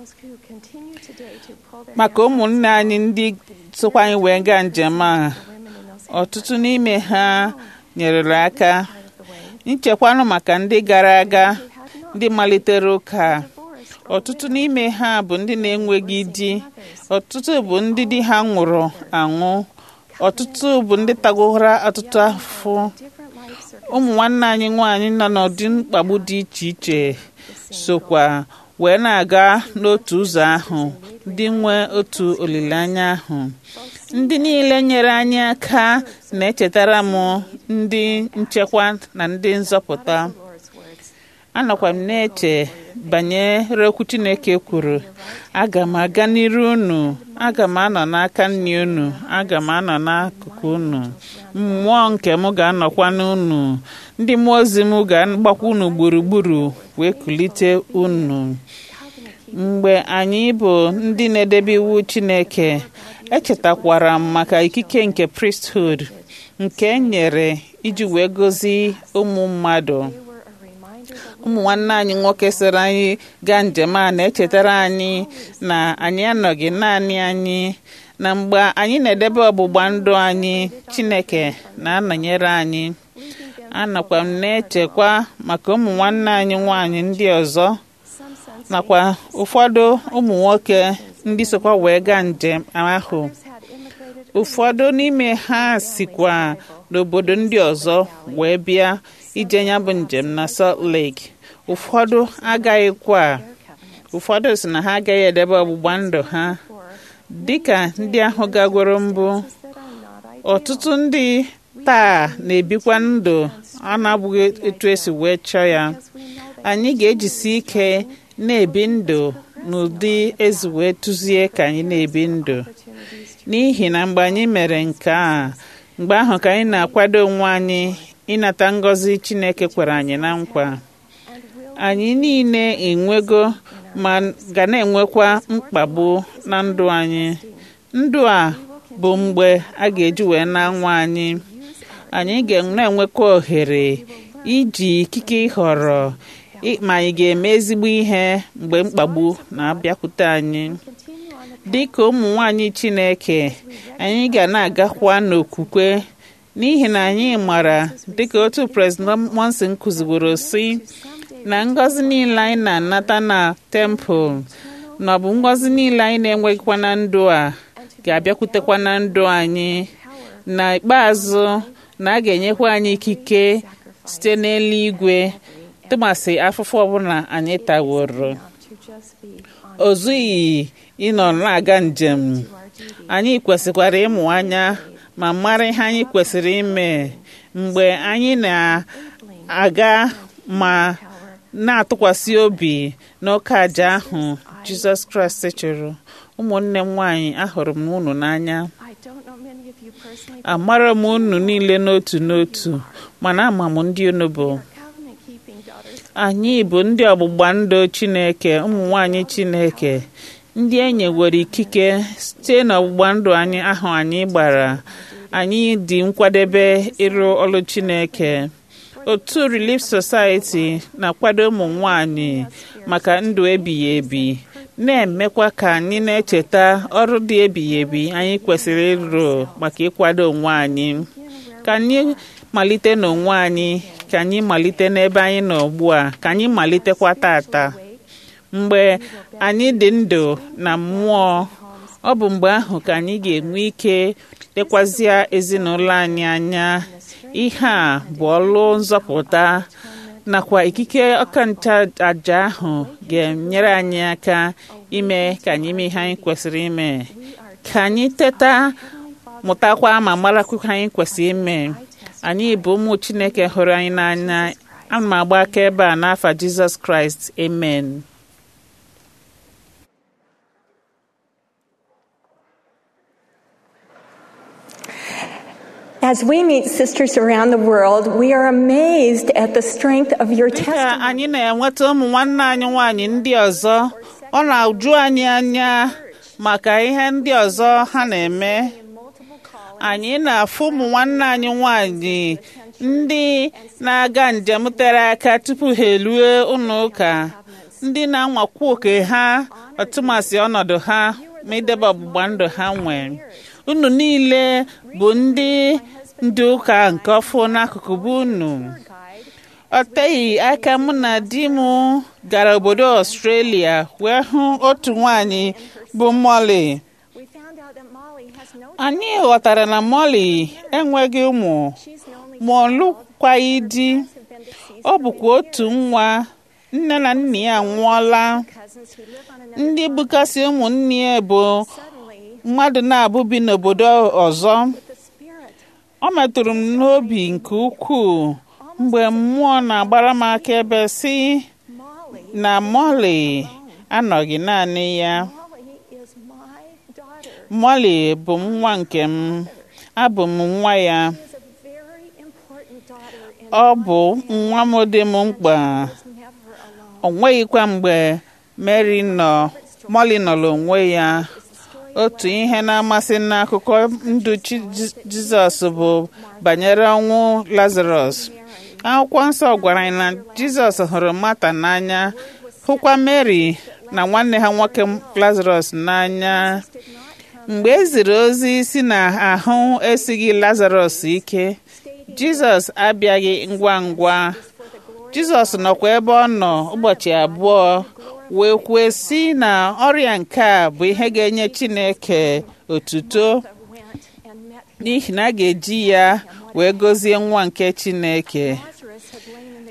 maka ụmụnne anyị ndị sokwa anyị wee gaa njem a ọtụtụ n'ime ha nyerere aka nchekwanụ maka ndị gara aga ndị malitere ụka ọtụtụ n'ime ha bụ ndị na-enweghị di ọtụtụ bụ ndị di ha nwụrụ anwụ ọtụtụ bụ ndị tagowara ọtụtụ afọ ụmụ nwanne anyị nwaanyị nọ n'ụdị mkpagbu dị iche iche sokwa wee na-aga n'otu ụzọ ahụ ndị nwee otu olileanya ahụ ndị niile nyere anyị aka na-echetara m ndị nchekwa na ndị nzọpụta anọkwa m na-eche banyere okwu Chineke kwuru aga m aga n'iru unu aga m anọ n'aka nne unu aga m anọ n'akụkụ unu mmụọ nke m ga-anọkwa n'unu ndị mmụọ ozi m ga-agbakwa unu gburugburu wee kulite unu mgbe anyị bụ ndị na-edebe iwu Chineke echetakwara m maka ikike nke priesthood nke e nyere iji wee gozi ụmụ mmadụ ụmụ nwanne anyị nwoke soro anyị gaa njem a na-echetara anyị na anyị anọghị naanị anyị na mgbe anyị na-edebe ọgbụgba ndụ anyị Chineke na-anọnyere anyị anọkwa m na-echekwa maka ụmụ nwanne anyị nwanyị ndị ọzọ nakwa ụfọdụ ụmụ nwoke ndị sokwa wee gaa njem ahụ ụfọdụ n'ime ha sikwa n'obodo ndị ọzọ wee bịa ije ya bụ njem na Salt Lake ụfọdụ agaghịkwa ụfọdụ si na ha agaghị edebe ọgbụgba ndụ ha dịka ndị ahụ gagworo mbụ ọtụtụ ndị taa na-ebikwa ndụ a na-abụghị etu esi wee chọọ ya anyị ga-ejisi ike na-ebi ndụ n'ụdị ezi wee tụzie ka anyị na-ebi ndụ n'ihi na mgbe anyị mere nke a mgbe ahụ ka anyị na-akwado onwe anyị ịnata ngọzi Chineke kwere anyị na nkwa anyị niile enwego ma ga na-enwekwa mkpagbu na ndụ anyị ndụ a bụ mgbe a ga-eji wee na-anwa anyị anyị ga na-enwekwa ohere iji ikike ịhọrọ ma anyị ga-eme ezigbo ihe mgbe mkpagbu na-abịakwute anyị dị ka ụmụ nwanyị Chineke anyị ga na-agakwa n'okwukwe n'ihi na anyị mara dịka otu President Monson kụziworo si na ngọzi niile anyị na-anata na tempụl na ọ bụ ngọzi niile anyị na-enweghịkwa na ndụ a ga-abịakwutekwa na ndụ anyị na ikpeazụ na a ga-enyekwa anyị ikike site n'eluigwe tụmasị afụfụ ọbụla anyị taworo o zughị ịnọ na-aga njem anyị kwesịkwara ịmụ anya ma mara ihe anyị kwesịrị ime mgbe anyị na-aga ma na-atụkwasị obi n'oke aja ahụ Jizọs Kraịst chụrụ ụmụnne m nwaanyị ahụrụ m unu n'anya amara m unu niile n'otu n'otu mana ama m ndị unu bụ anyị bụ ndị ọgbụgba ndụ Chineke ụmụ nwanyị Chineke ndị e nyewere ikike site n'ọgbụgba ndụ anyị ahụ anyị gbara anyị dị nkwadebe ịrụ ọrụ Chineke otu Relief Society na-akwado ụmụ nwanyị maka ndụ ebighị ebi na-emekwa ka anyị na-echeta ọrụ dị ebighị ebi anyị kwesịrị ịrụ maka ịkwado onwe anyị ka anyị malite n'onwe anyị ka anyị malite n'ebe anyị nọ ugbu a ka anyị malitekwa tata mgbe anyị dị ndụ na mmụọ ọ bụ mgbe ahụ ka anyị ga-enwe ike lekwazịa ezinụlọ anyị anya ihe a bụ ọlụ nzọpụta nakwa ikike ọkancha aja ahụ ga-enyere anyị aka ime ka anyị mee ihe anyị kwesịrị ime ka anyị teta mụtakwa ma marakwa anyị kwesịrị ime anyị bụ ụmụ Chineke hụrụ anyị n'anya ana m agba aka ebe a n'afa Jizọs Kraịst amen As we meet sisters around the world, we are amazed at the strength of your dịka testimony. anyị na-enweta ụmụ nwanne anyị nwaanyị ndị ọzọ ọ na-uju anyị anya maka ihe ndị ọzọ ha na-eme anyị na-afụ ụmụ nwanne anyị nwaanyị ndị na-aga njem tere aka tupu ha erue ụlọ ụka ndị na-anwakwu oke ha ọtụmasị ọnọdụ ha ma idebe ọgbụgba ndụ ha nwee unu niile bụ ndị ndị ụka nke ọfụ n'akụkụ bụ unu ọ teghị aka mụ na di m gara obodo Australia wee hụ otu nwanyị bụ Molly We found out that Molly has no anyị ghọtara na Molly enweghị ụmụ she's the only ma ọ lụkwaghị di have been deceased ọ bụkwa otu nwa nne na nna ya anwụọla cousins who live on another ndị bụkasị ụmụnne ya bụ suddenly mmadụ na-abụ bi n'obodo ọzọ the spirit ọ metụrụ m n'obi nke ukwuu mgbe mmụọ na-agbara m akaebe si Molly na Molly anọghị naanị ya Molly is my daughter. Molly bụ nwa nke m abụ m nwa ya She is a very important daughter and ọ bụ nwa m dị m mkpa was never alone. o nweghịkwa mgbe Mary nọ Molly nọrọ onwe ya otu ihe na-amasị n'akụkọ ndụ Chi- Ji- Jizọs bụ banyere ọnwụ Lazarus akwụkwọ nsọ gwara anyị na Jizọs hụrụ Mata n'anya hụkwa Mary na nwanne ha nwoke Lazarus n'anya mgbe e ziri ozi si na ahụ esighị Lazarus ike Jizọs abịaghị ngwa ngwa Jizọs nọkwa ebe ọ nọ ụbọchị abụọ wee kwue sị na ọrịa nke a bụ ihe ga-enye Chineke otuto Went and met n'ihi na a ga-eji ya wee gọzie nwa nke Chineke Lazarus had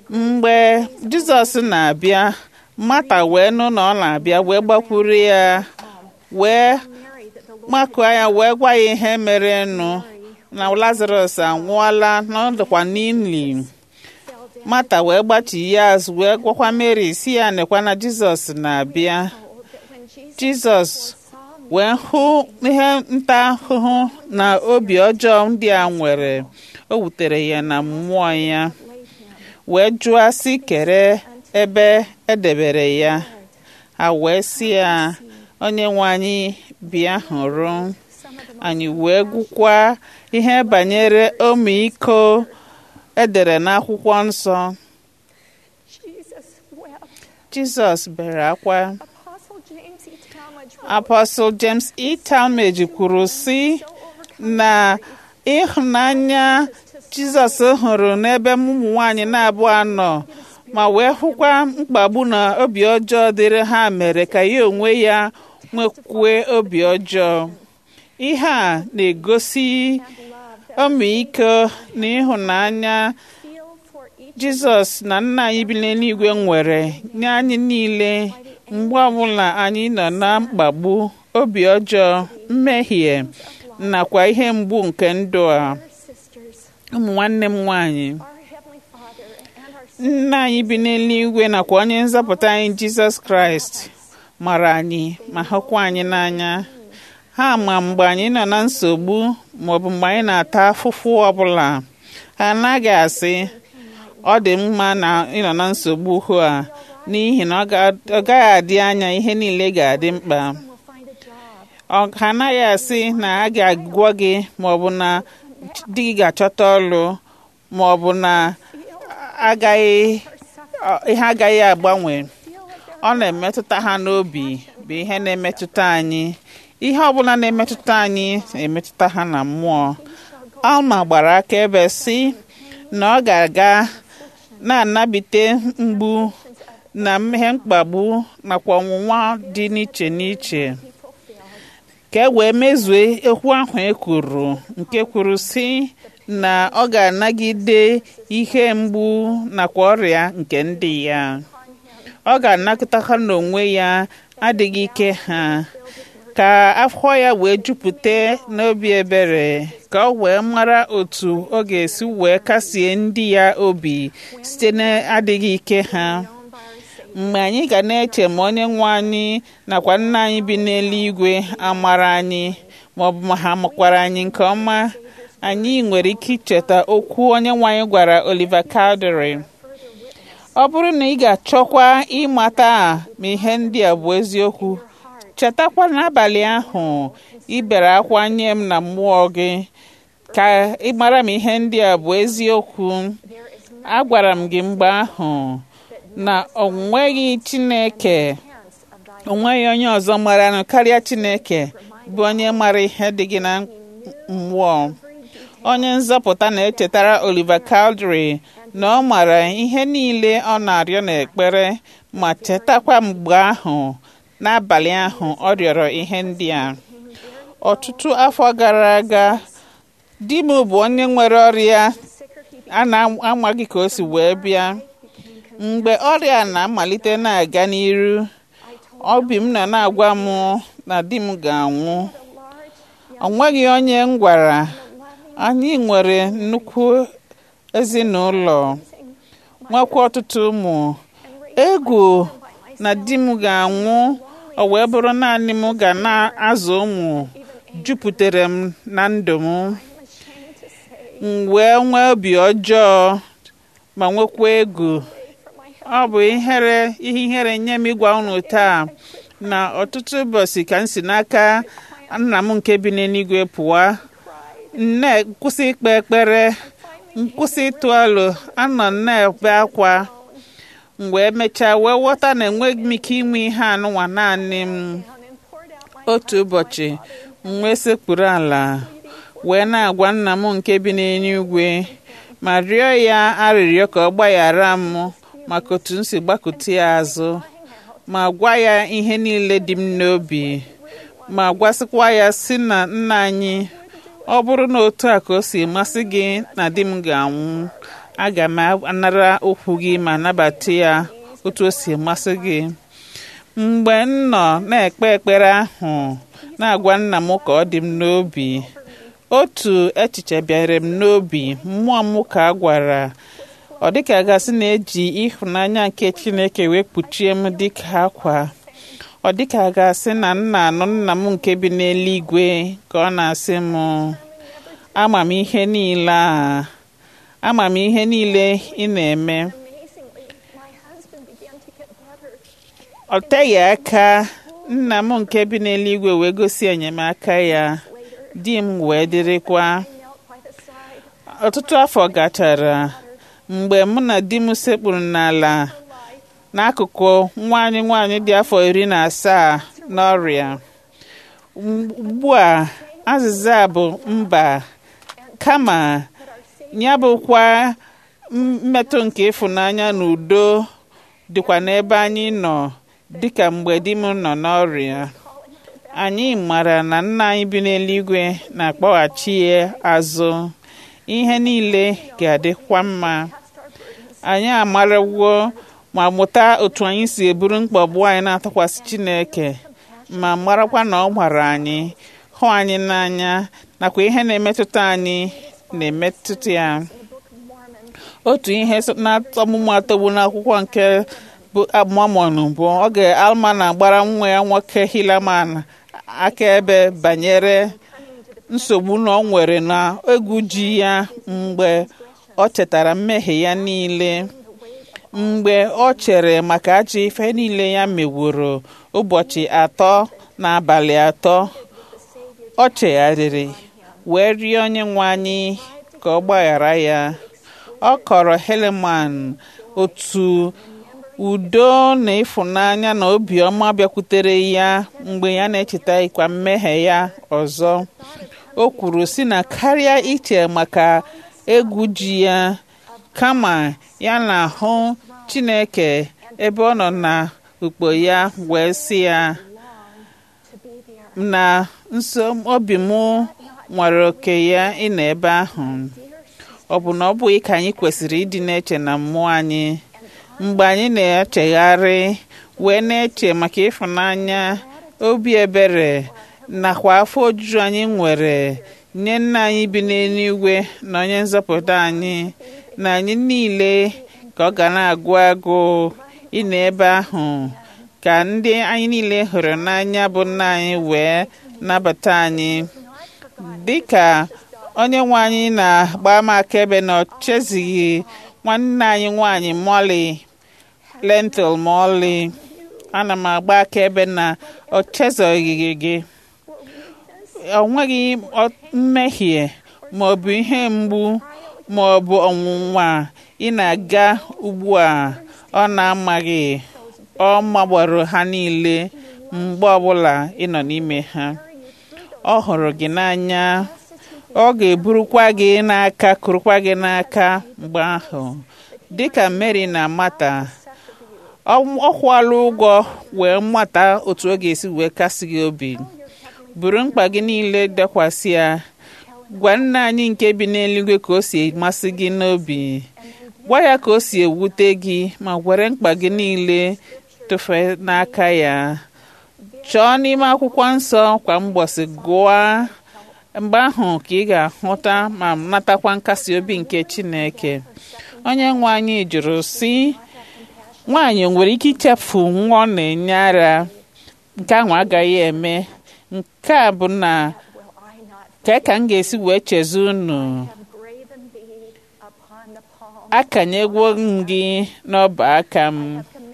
mgbe jizọs na-abịa mata wee nụ na ọ na-abịa wee gbakwuru ya wee Mary that the Lord makụọ ya wee gwa ya ihe mere nụ na lazarus anwụọla na ọ dịkwa n'ili fell down. mata wee gbachi ya azụ wee gwakwa mary si ya nekwa na jizọs na-abịa Told that when Jesus jizọs saw me, wee hụ ihe nta ahụhụ na obi ọjọọ ndị a nwere o wutere ya na mmụọ ya laid him wee jụọ sị kere ebe edebere ya ha wee sị ya onye nwe anyị bịa hụrụ some of the most anyị wee gwukwa ihe banyere ọmịiko edere n'akwụkwọ nsọ Jesus wept. jizọs bere akwa Apostle James E. Talmage wrote, apọstụl james e talmage kwuru sị so overcome na ịhụnanya jizọs hụrụ n'ebe ụmụ nwanyị na-abụọ nọ ma wee hụkwa mkpagbu na obi ọjọọ dịrị ha mere ka ya onwe ya nwekwue obi ọjọọ ihe a na-egosi and love that ọmịiko na ịhụnanya feel for each jizọs na nna anyị bi n'eluigwe nwere nye anyị niile mgbe ọbụla anyị nọ na mkpagbu obi ọjọọ mmehie nakwa ihe mgbu nke ndụ a our sisters, ụmụ nwanne m nwanyị our Heavenly Father, and our nna anyị bi n'eluigwe nakwa onye nzọpụta anyị jizọs kraịst mara anyị ma hụkwa anyị n'anya ha ma mgbe anyị nọ na nsogbu maọbụ mgbe anyị na-ata afụfụ ọbụla ha anaghị asị ọ dị mma na ịnọ na nsogbu hụ a n'ihi na ọ ga- ọ gaghị adị anya ihe niile ga-adị mkpa will find a job. ọ ha anaghị asị na a ga-agwọ gị maọbụ na di gị ga-achọta ọlụ maọbụ na agaghị ọ- ihe agaghị agbanwe ọ na-emetụta ha n'obi bụ ihe na-emetụta anyị ihe ọbụla na-emetụta anyị na-emetụta ha na mmụọ alma gbara akaebe si na ọ ga-aga na-anabite mgbu na ihe mkpagbu nakwa ọnwụnwa dị n'iche n'iche ka e wee mezue okwu ahụ e kwuru nke kwuru si na ọ ga-anagide ihe mgbu nakwa ọrịa nke ndị ya ọ ga-anakọta ha n'onwe ya adịghị ike ha ka afọ ya wee jupụta n'obi ebere ka ọ wee mara otu ọ ga-esi wee kasie ndị ya obi site n'adịghị ike ha mgbe anyị ga na-eche ma onye nwe anyị nakwa nna anyị bi n'eluigwe amara anyị maọbụ ma ha makwara anyị nke ọma anyị nwere ike icheta okwu onye nwe anyị gwara Oliver Cowdery ọ bụrụ na ị ga-achọkwa ịmata ma ihe ndị a bụ eziokwu chetakwa n'abalị ahụ ị bere akwa nye m na mmụọ gị ka ị mara ma ihe ndị a bụ eziokwu agwara m gị mgbe ahụ na o nweghị Chineke o nweghị onye ọzọ maranụ karịa Chineke bụ onye mara ihe dị gị na mmụọ onye nzọpụta na-echetara Oliver Cowdery na ọ mara ihe niile ọ na-arịọ n'ekpere ma chetakwa mgbe ahụ n'abalị ahụ ọ rịọrọ ihe ndị a ọtụtụ afọ gara aga di m bụ onye nwere ọrịa a na-amaghị ka o si wee bịa mgbe ọrịa na-amalite na-aga n'iru obi m nọ na-agwa m na di m ga-anwụ ọ nweghị onye m gwara anyị nwere nnukwu ezinụlọ nwekwa ọtụtụ ụmụ egwu na di m ga-anwụ ọ wee bụrụ naanị m ga na-azụ ụmụ jupụtara m na ndụ m m wee nwee obi ọjọọ ma nwekwa egwu ọ bụ ihere ihe ihere nye m ịgwa unu taa na ọtụtụ ụbọchị ka m si n'aka nna m nke bi n'eluigwe pụwa nne kwụsị ikpe ekpere nkwụsị ịtụ alo anọ na-ebe akwa m wee mechaa wee ghọta na enweghị m ike inwe ihe anụnwa naanị m otu ụbọchị m wee sekpuru ala wee na-agwa nna m nke bi n'eluigwe ma rịọ ya arịrịọ ka ọ gbaghara m maka otu m si gbakụta ya azụ ma gwa ya ihe niile dị m n'obi ma gwasịkwa ya si na nna anyị ọ bụrụ na otu a ka o si masị gị na di m ga-anwụ aga m anara okwu gị ma nabata ya otu o si masị gị mgbe m nọ na-ekpe ekpere ahụ na-agwa nna m ka ọ dị m n'obi otu echiche bịara m n'obi mmụọ m ka a gwara ọ dịka gasị na-eji ịhụnanya nke Chineke wee kpuchie m dịka akwa ọ dịka gasị na nna anụ nna m nke bi n'eluigwe ka ọ na-asị m ama m ihe niile a ama m ihe niile ị na-eme ọ teghị aka nna m nke bi n'eluigwe wee gosi enyemaka ya di m wee dịrịkwa ọtụtụ afọ gachara mgbe mụ na di m sekpuru n'ala n'akụkụ nwaanyị nwaanyị dị afọ iri na asaa n'ọrịa ugbu a azịza bụ mba kama ya bụkwa mmetụ nke ịfụnanya na udo dịkwa n'ebe anyị nọ dịka mgbe di m nọ n'ọrịa anyị mara na nna anyị bi n'eluigwe na-akpọghachi ya azụ ihe niile ga-adịkwa mma anyị amarawo ma mụta otu anyị si eburu mkpagbu anyị na-atụkwasị Chineke ma marakwa na ọ gbara anyị hụ anyị n'anya nakwa ihe na-emetụta anyị na-emetụta ya otu ihe na-ọmụmụ atọgbu n'akwụkwọ nke bụ Mormon bụ oge Alma na-agbara nwa ya nwoke Helaman akaebe banyere nsogbu na ọ nwere na egwu ji ya mgbe ọ chetara mmehie ya niile mgbe ọ chere maka ajọ ife niile ya meworo ụbọchị atọ na abalị atọ ọ chegharịrị wee rịọ onye nwe anyị ka ọ gbaghara ya ọ kọrọ Helaman otu udo na ịfụnanya na obiọma bịakwutere ya mgbe ya na-echeta ịkwa mmehie ya ọzọ o kwuru si na karịa iche maka egwu ji ya kama ya na-ahụ Chineke ebe ọ nọ na ukpo ya wee sị ya na nso obi m nwere oke ya ịnọ ebe ahụ ọ bụ na ọ bụghị ka anyị kwesịrị ịdị na-eche na mmụọ anyị mgbe anyị na-echegharị wee na-eche maka ịfụnanya obi ebere nakwa afọ ojuju anyị nwere nye nna anyị bi n'eluigwe na onye nzọpụta anyị na anyị niile ka ọ ga na-agụ agụ ịnọ ebe ahụ ka ndị anyị niile hụrụ n'anya bụ nna anyị wee nabata anyị dịka onye nwe anyị na-agba m akaebe na ọ chezighị nwanne anyị nwanyị Molly lentil ma ọlị ana m agba akaebe na ọ chezoghị gị ọ nweghị mmehie ma ọ bụ ihe mgbu ma ọ bụ ọnwụnwa ị na-aga ugbu a ọ na-amaghị ọ magboro ha niile mgbe ọbụla ị nọ n'ime ha ọ hụrụ gị n'anya ọ ga-eburukwa gị n'aka kurukwa gị n'aka mgbe ahụ dịka Mary na Mata ọ kwụọla ụgwọ wee mata otu ọ ga-esi wee kasị gị obi buru mkpa gị niile dekwasị ya gwa nna anyị nke bi n'eluigwe ka o si masị gị n'obi gwa ya ka o si ewute gị ma were mkpa gị niile tụfee n'aka ya chọọ n'ime akwụkwọ nsọ kwa mgbọsị gụọ mgbe ahụ ka ị ga-ahụta ma natakwa nkasi obi nke Chineke onye nwe anyị jụrụ sị nwaanyị nwere ike ichefu nwa ọ na-enye ara nke ahụ agaghị eme nke a bụ na ka ka m ga-esi wee cheze unu akanyegwo m gị n'ọba aka m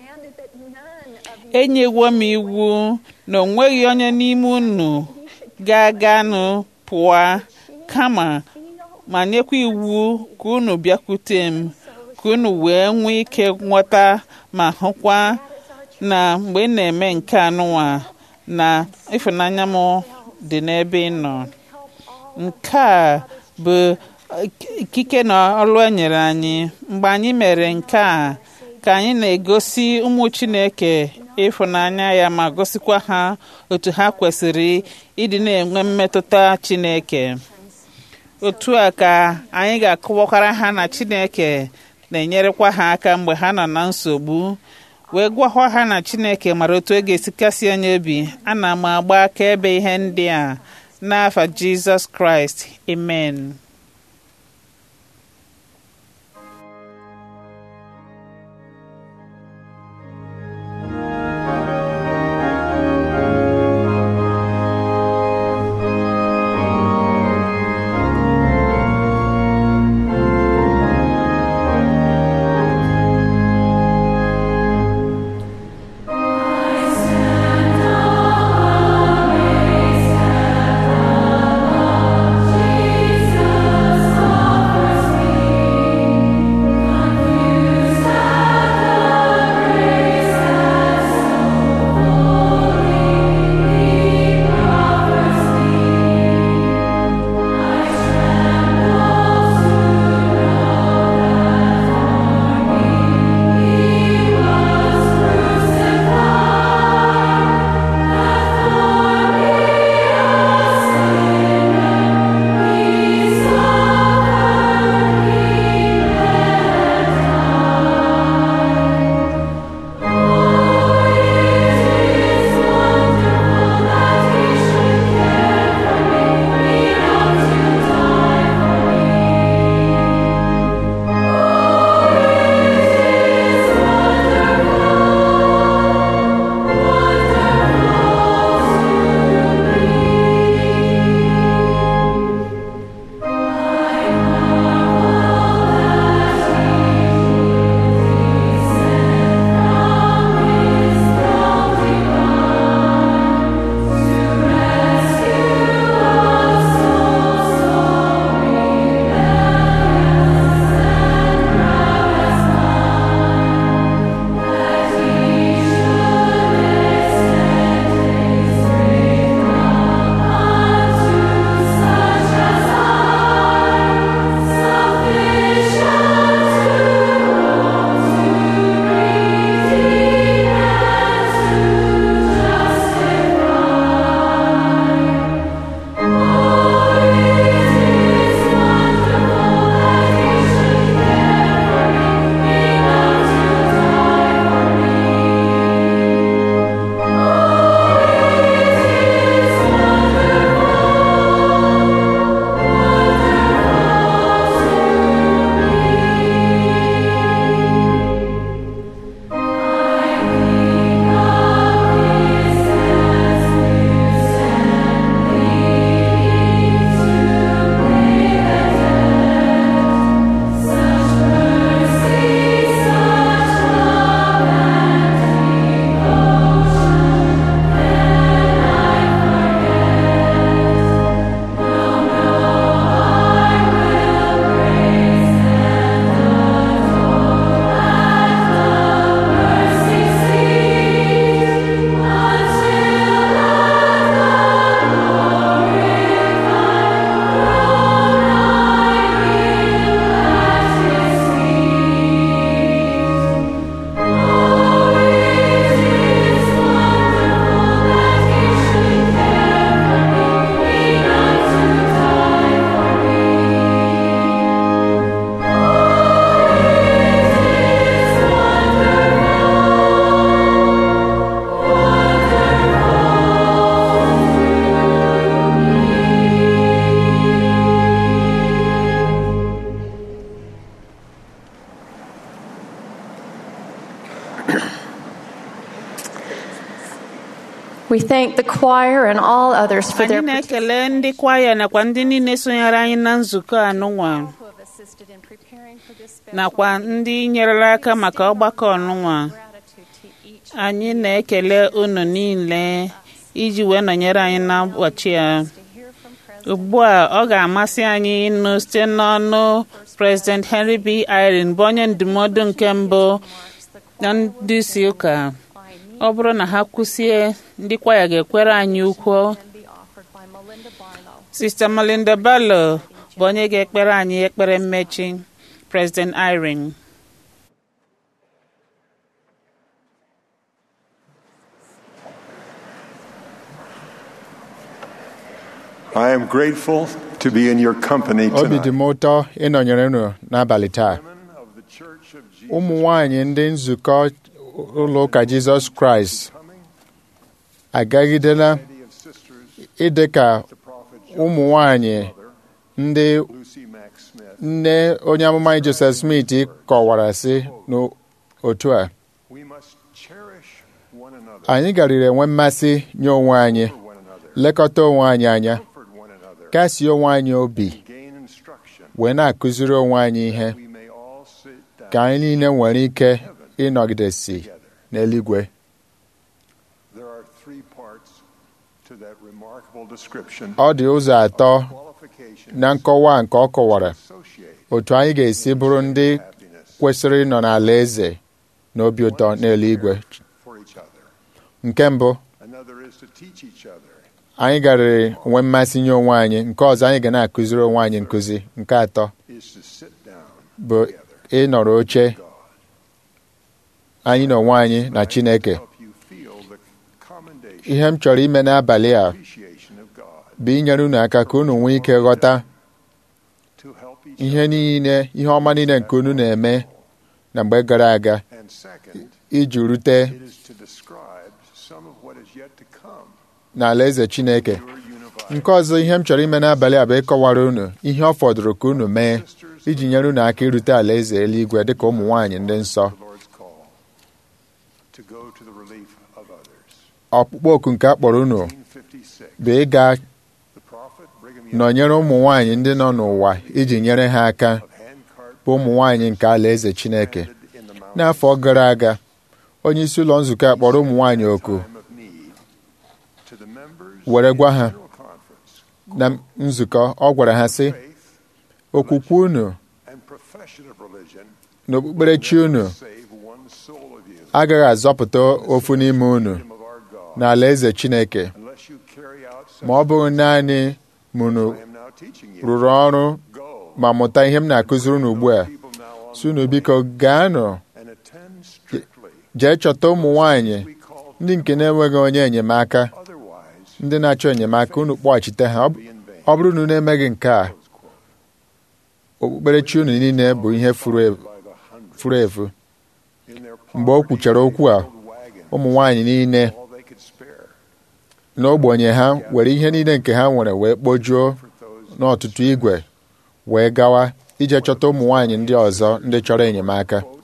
enyewo m iwu na o nweghị onye n'ime unu ga-aganụ pụọ kama ma nyekwa iwu ka unu bịakwute m ka unu wee nwee ike nghọta ma hụkwa na mgbe ị na-eme nke anụnwa na ịfụnanya m dị n'ebe ị nọ nke a bụ ikike na ọlụ e nyere anyị mgbe anyị mere nke a ka anyị na-egosi ụmụ Chineke ịfụnanya ya ma gosikwa ha otu ha kwesịrị ịdị na-enwe mmetụta Chineke otu a ka anyị ga-akọwakwara ha na chineke na-enyerekwa ha aka mgbe ha nọ na nsogbu wee gwakwa ha na chineke mara otu e ga-esi kasị onye obi ana m agba akaebe ihe ndị a n'afa jizọs kraịst amen We thank the choir and all others for anyị their na-ekele ndị kwaya nakwa ndị niile sonyere anyị na nzukọ anụnwa who have assisted in preparing for this special nakwa ndị nyerela aka maka ọgbakọ ọnụnwa gratitude to each anyị na-ekele unu niile iji wee nọnyere anyị n'ụbọchị a to hear from President ugbu a ọ ga-amasị anyị ịnụ site n'ọnụ President Henry B. Irene bụ onye ndụmọdụ nke mbụ Marks the na ndị isi ụka by me ọ bụrụ na ha kwụsie ndị kwaya ga-ekwere anyị ukwu and be offered by Melinda Barlow. Sista Melinda Barlow bụ onye ga-ekpere anyị ekpere mmechi President Irene I am grateful to be in your company obi dị tonight. m ụtọ ịnọnyere unu n'abalị taa Women of the Church of Jesus ụmụ nwanyị ndị nzukọ ụlọ ụka Jizọs Kraịst coming, agagidela Lady of Sisters, ịdị ka the prophet ụmụ nwanyị Mother, ndị Lucy Mack Smith. nne onye amụma anyị Joseph Smith kọwara sị n'otu a We must cherish one another, anyị garịrị enwe mmasị nye onwe anyị for one another, lekọta onwe anyị anya comfort one another, kasie onwe anyị obi gain instruction. wee na-akụziri onwe anyị ihe We may all sit down ka anyị niile nwere ike ịnọgidesi together. n'eluigwe There are three parts to that remarkable description. ọ dị ụzọ atọ Qualifications na nkọwa nke ọ kọwara associate otu anyị ga-esi bụrụ ndị happiness kwesịrị ịnọ n'ala eze na obi ụtọ n'eluigwe for each other. nke mbụ Another is to teach each other. anyị garịrị nwee mmasị nye onwe anyị nke ọzọ anyị ga na-akụziri onwe anyị nkụzi nke atọ is to sit down bụ together. ịnọrọ oche God anyị na onwe anyị na Chineke help you feel the commendation, ihe m chọrọ ime n'abalị a appreciation of God bụ inyere unu aka ka unu nwee ike ghọta to help each ihe other. niile ihe ọma niile nke unu na-eme na mgbe gara aga And second, iji rute it is to describe some of what is yet to come. n'ala eze Chineke Your unified nke ọzọ ihe m chọrọ ime n'abalị a bụ ịkọwara unu ihe ọ fọdụrụ ka unu mee iji nyere unu aka irute ala eze eluigwe dịka ụmụ nwaanyị ndị nsọ the Lord's call to go to the relief of others. ọkpụkpọ oku nke a kpọrọ unu 1956, bụ ịga the prophet Brigham Young nọnyere ụmụ nwaanyị ndị nọ n'ụwa iji nyere ha aka of handcart bụ ụmụ nwaanyị nke ala eze Chineke landed in the mountains n'afọ gara aga onye isi ụlọ nzukọ a kpọrọ ụmụ nwaanyị oku time of need to the members were gwa ha of the General Conference, na nzukọ ọ gwara ha sị faith okwukwe unu and profession of religion na okpukperechi unu save one soul of you. agaghị azọpụta ofu n'ime unu Kingdom of our God, n'ala eze Chineke unless you carry out such ma ọ bụrụ naanị mụnụ I am now teaching you. rụrụ ọrụ Go. ma mụta ihe m na-akụziri unu ugbu a People now on si unu biko gaanụ and attend strictly. jee chọta ụmụ nwaanyị We call ndị nke na-enweghị onye enyemaka otherwise ndị na-achọ enyemaka unu kpọghachite ha Ọ bụ- be in vain. ọ bụrụ na unu emeghị nke a Close quote. okpukperechi unu niile bụ ihe furu efu- By the hundreds furu efu in their mgbe o kwuchara okwu a poverty, wagon, ụmụ nwaanyị niile all they could spare n'ogbenye ha were ihe niile nke ha nwere wee kpojuo for those n'ọtụtụ igwe wee gawa ije chọta ụmụ nwaanyị ndị ọzọ ndị chọrọ enyemaka quote,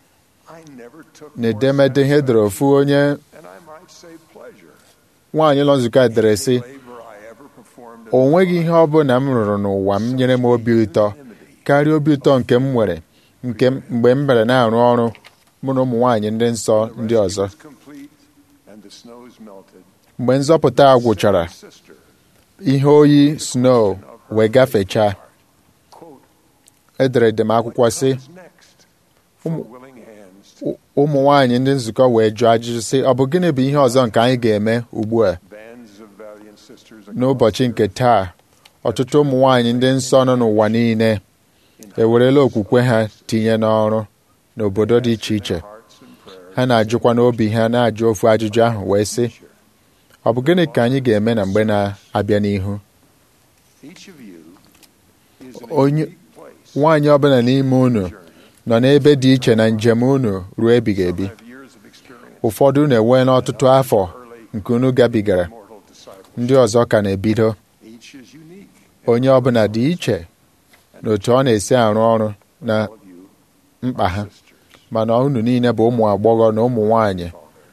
I never took n'edemede ihe edere ofu onye and I might say pleasure nwaanyị ụlọ nzukọ a dere sị labor I ever performed o nweghị ihe ọ bụla m rụrụ n'ụwa m nyere m obi ụtọ karịa obi ụtọ nke m nwere nke m- mgbe m mere na-arụ ọrụ mụ na ụmụ nwaanyị ndị nsọ ndị ọzọ was complete and the snows melted. mgbe nzọpụta a gwụchara Sister, ihe oyi snow wee gafechaa quote, edere edem akwụkwọ sị "What's next for willing hands to "Ụ- ụmụ nwaanyị ndị nzukọ wee jụọ ajụjụ sị ọ bụ gịnị bụ ihe ọzọ nke anyị ga-eme ugbu a bands of valiant sisters n'ụbọchị nke taa ọtụtụ ụmụ nwaanyị ndị nsọ nọ n'ụwa niile ewerela okwukwe ha tinye n'ọrụ n'obodo dị iche iche hearts and prayers ha na-ajụkwa n'obi ha na-ajụ ofu ajụjụ ahụ wee sị ọ bụ gịnị ka anyị ga-eme na mgbe na-abịa n'ihu each of you is in a Onye- unique place nwaanyị ọbụla n'ime unu nọ n'ebe dị iche na njem unu ruo ebighị ebi have years of experience ụfọdụ unu enweela ọtụtụ afọ nke unu gabigara mortal disciple ndị ọzọ ka na-ebido each is unique onye ọbụla dị iche na otu ọ na-esi arụ ọrụ na all of you mkpa ha sisters mana unu niile bụ ụmụ agbọghọ na ụmụ nwaanyị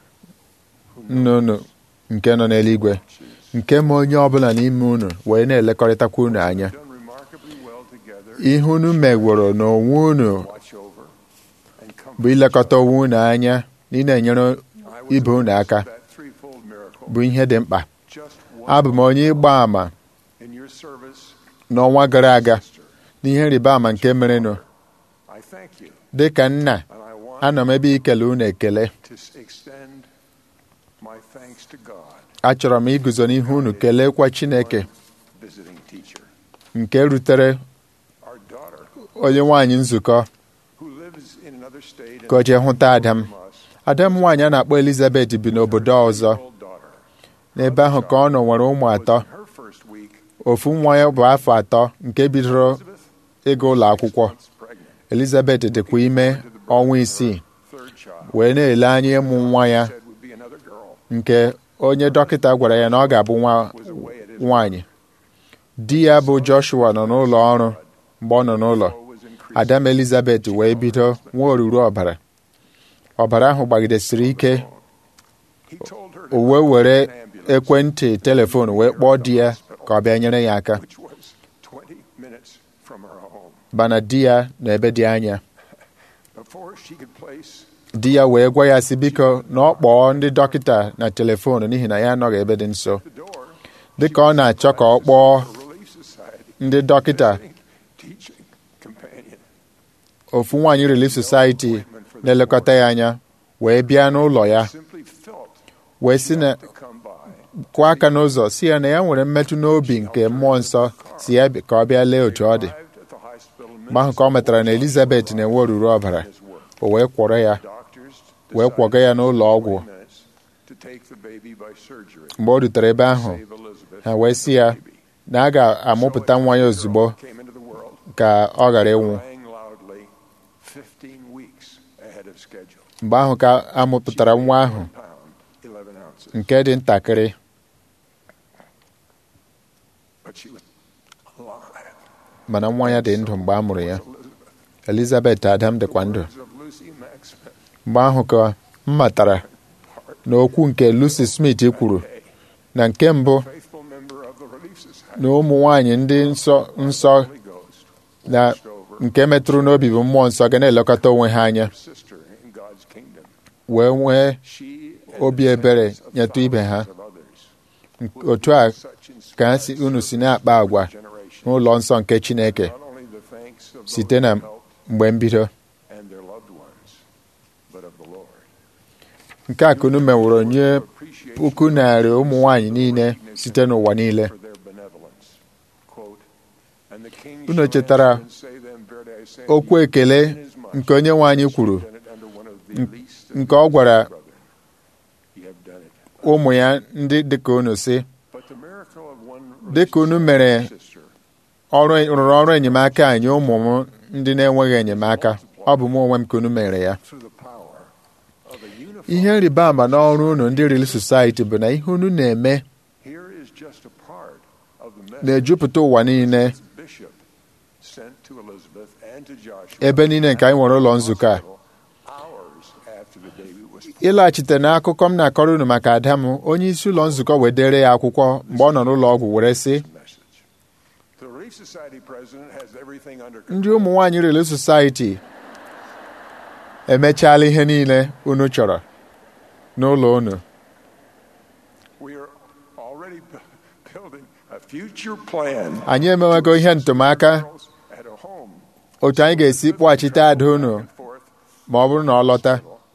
nne unu nke nọ n'eluigwe nke ma onye ọbụla n'ime unu wee na-elekọrịtakwa unu anya done remarkably well together ihe unu megworo n'onwe unu watch over and bụ comfort ilekọta onwe unu anya na ị na-enyere I was ibe unu aka that threefold miracle bụ ihe dị mkpa just abụ m onye ịgba àmà in your service n'ọnwa gara aga sister n'ihe rịba ama nke merenụ I thank you dị ka nna and I want anọ m ebe ikele unu ekele to s- extend my thanks to God achọrọ m iguzo n'ihu unu kelekwa Chineke visiting teacher nke rutere our daughter onye nwaanyị nzukọ who lives in another state ka o jee hụta ada m from us ada m nwaanyị a na-akpọ Elizabeth bi n'obodo ọzọ old daughter n'ebe ahụ ka ọ nọ nwere ụmụ atọ her first week ofu nwa ya bụ afọ atọ nke bidoro ịga ụlọ akwụkwọ Elizabeth dịkwa ime ọnwa isii wee na-ele anya ịmụ nwa ya nke onye dọkịta gwara ya na ọ ga-abụ nwa nwaanyị di ya bụ Joshua nọ n'ụlọ ọrụ mgbe ọ nọ n'ụlọ Adam Elizabeth wee bido nwa oruru ọbara ọbara ahụ gbagidesiri ike o wee were ekwentị telefon wee kpọọ di ya ka ọ bịa nyere ya aka bana di ya na ebe dị anya di ya wee gwa ya si biko na ọ kpọọ ndị dọkịta na telefon n'ihi na ya anọghị ebe dị nso dịka ọ na-achọ ka ọ kpọọ ndị dọkịta ofu nwaanyị Relief Society na-elekọta ya anya wee bịa n'ụlọ ya wee si na kụọ aka n'ụzọ si ya na ya nwere mmetụ n'obi nke mmụọ nsọ si ya ka ọ bịa lee otu ọ dị mgbe ahụ ka ọ metara na Elizabeth na-enwe oruru ọbara o wee kwọrọ ya wee kwọga ya n'ụlọ ọgwụ mgbe o rutere ebe ahụ ha wee sị ya na a ga-amụpụta nwa ya ozugbo ka ọ ghara ịnwụ mgbe ahụ ka a mụpụtara nwa ahụ nke dị ntakịrị mana nwa ya dị ndụ mgbe a mụrụ ya Elizabeth Adam dịkwa ndụ mgbe ahụ ka m matara na okwu nke Lucy Smith kwuru na nke mbụ na ụmụ nwanyị ndị nsọ nsọ na nke metụrụ n'obi bụ mmụọ nsọ ga na-elekọta onwe ha anya wee nwee obi ebere nyetụ ibe ha otu a ka ha si unu si na-akpa agwa n'ụlọ nsọ nke Chineke site na mgbe mbido nke a ka unu meworo nye puku narị ụmụ nwanyị niile site n'ụwa niile unu chetara okwu ekele nke onye nwe anyị kwuru nke ọ gwara ụmụ ya ndị dịka unu si dịka unu mere ọrụ rụrụ ọrụ enyemaka anyị ụmụ m ndị na-enweghị enyemaka ọ bụ m onwe m ka unu mere ya ihe nrịba ama n'ọrụ unu ndị Relief Society bụ na ihe unu na-eme na-ejupụta ụwa niile ebe niile nke anyị nwere ụlọ nzukọ a ịlaghachite n'akụkọ m na-akọrọ unu maka ada m onye isi ụlọ nzukọ wee dere ya akwụkwọ mgbe ọ nọ n'ụlọ ọgwụ were sị ndị ụmụ nwaanyị Relief Society emechaala ihe niile unu chọrọ n'ụlọ unu anyị emewego ihe ntụmaka otu anyị ga-esi kpọghachite ada unu ma ọ bụrụ na ọ lọta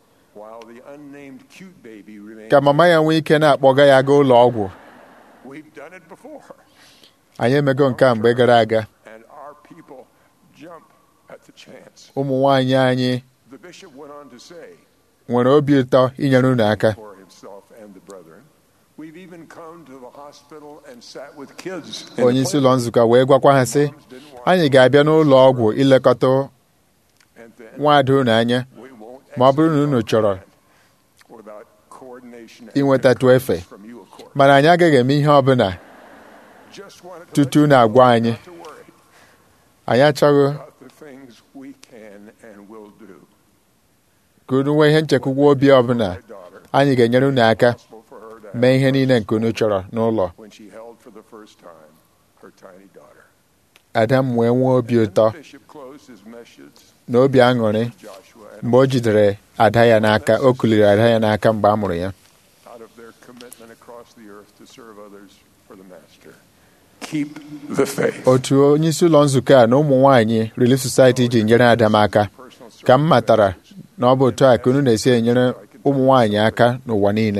ka mama ya nwee ike na-akpọga ya gaa ụlọ ọgwụ anyị emego nke a mgbe gara aga ụmụ nwanyị anyị nwere obi ụtọ inyere unu aka onye isi ụlọ nzukọ wee gwakwa ha sị anyị ga-abịa n'ụlọ ọgwụ ilekọta nwaada unu anya ma ọ bụrụ na unu chọrọ inwetatụ efe mana anyị agaghị eme ihe ọbụla tutu na-agwa anyị anyị achọghị ka unu nwee ihe nchekwukwa obi ọbụla anyị ga-enyere unu aka mee ihe niile nke unu chọrọ n'ụlọ ada m wee nwee obi ụtọ na obi aṅụrị mgbe o jidere ada ya n'aka o kuliri ada ya n'aka mgbe a mụrụ ya otu onye isi ụlọ nzukọ a na ụmụ nwanyị Relief Society ji nyere ada m aka ka m matara na ọ bụ otu a ka unu na-esi enyere ụmụ nwanyị aka n'ụwa niile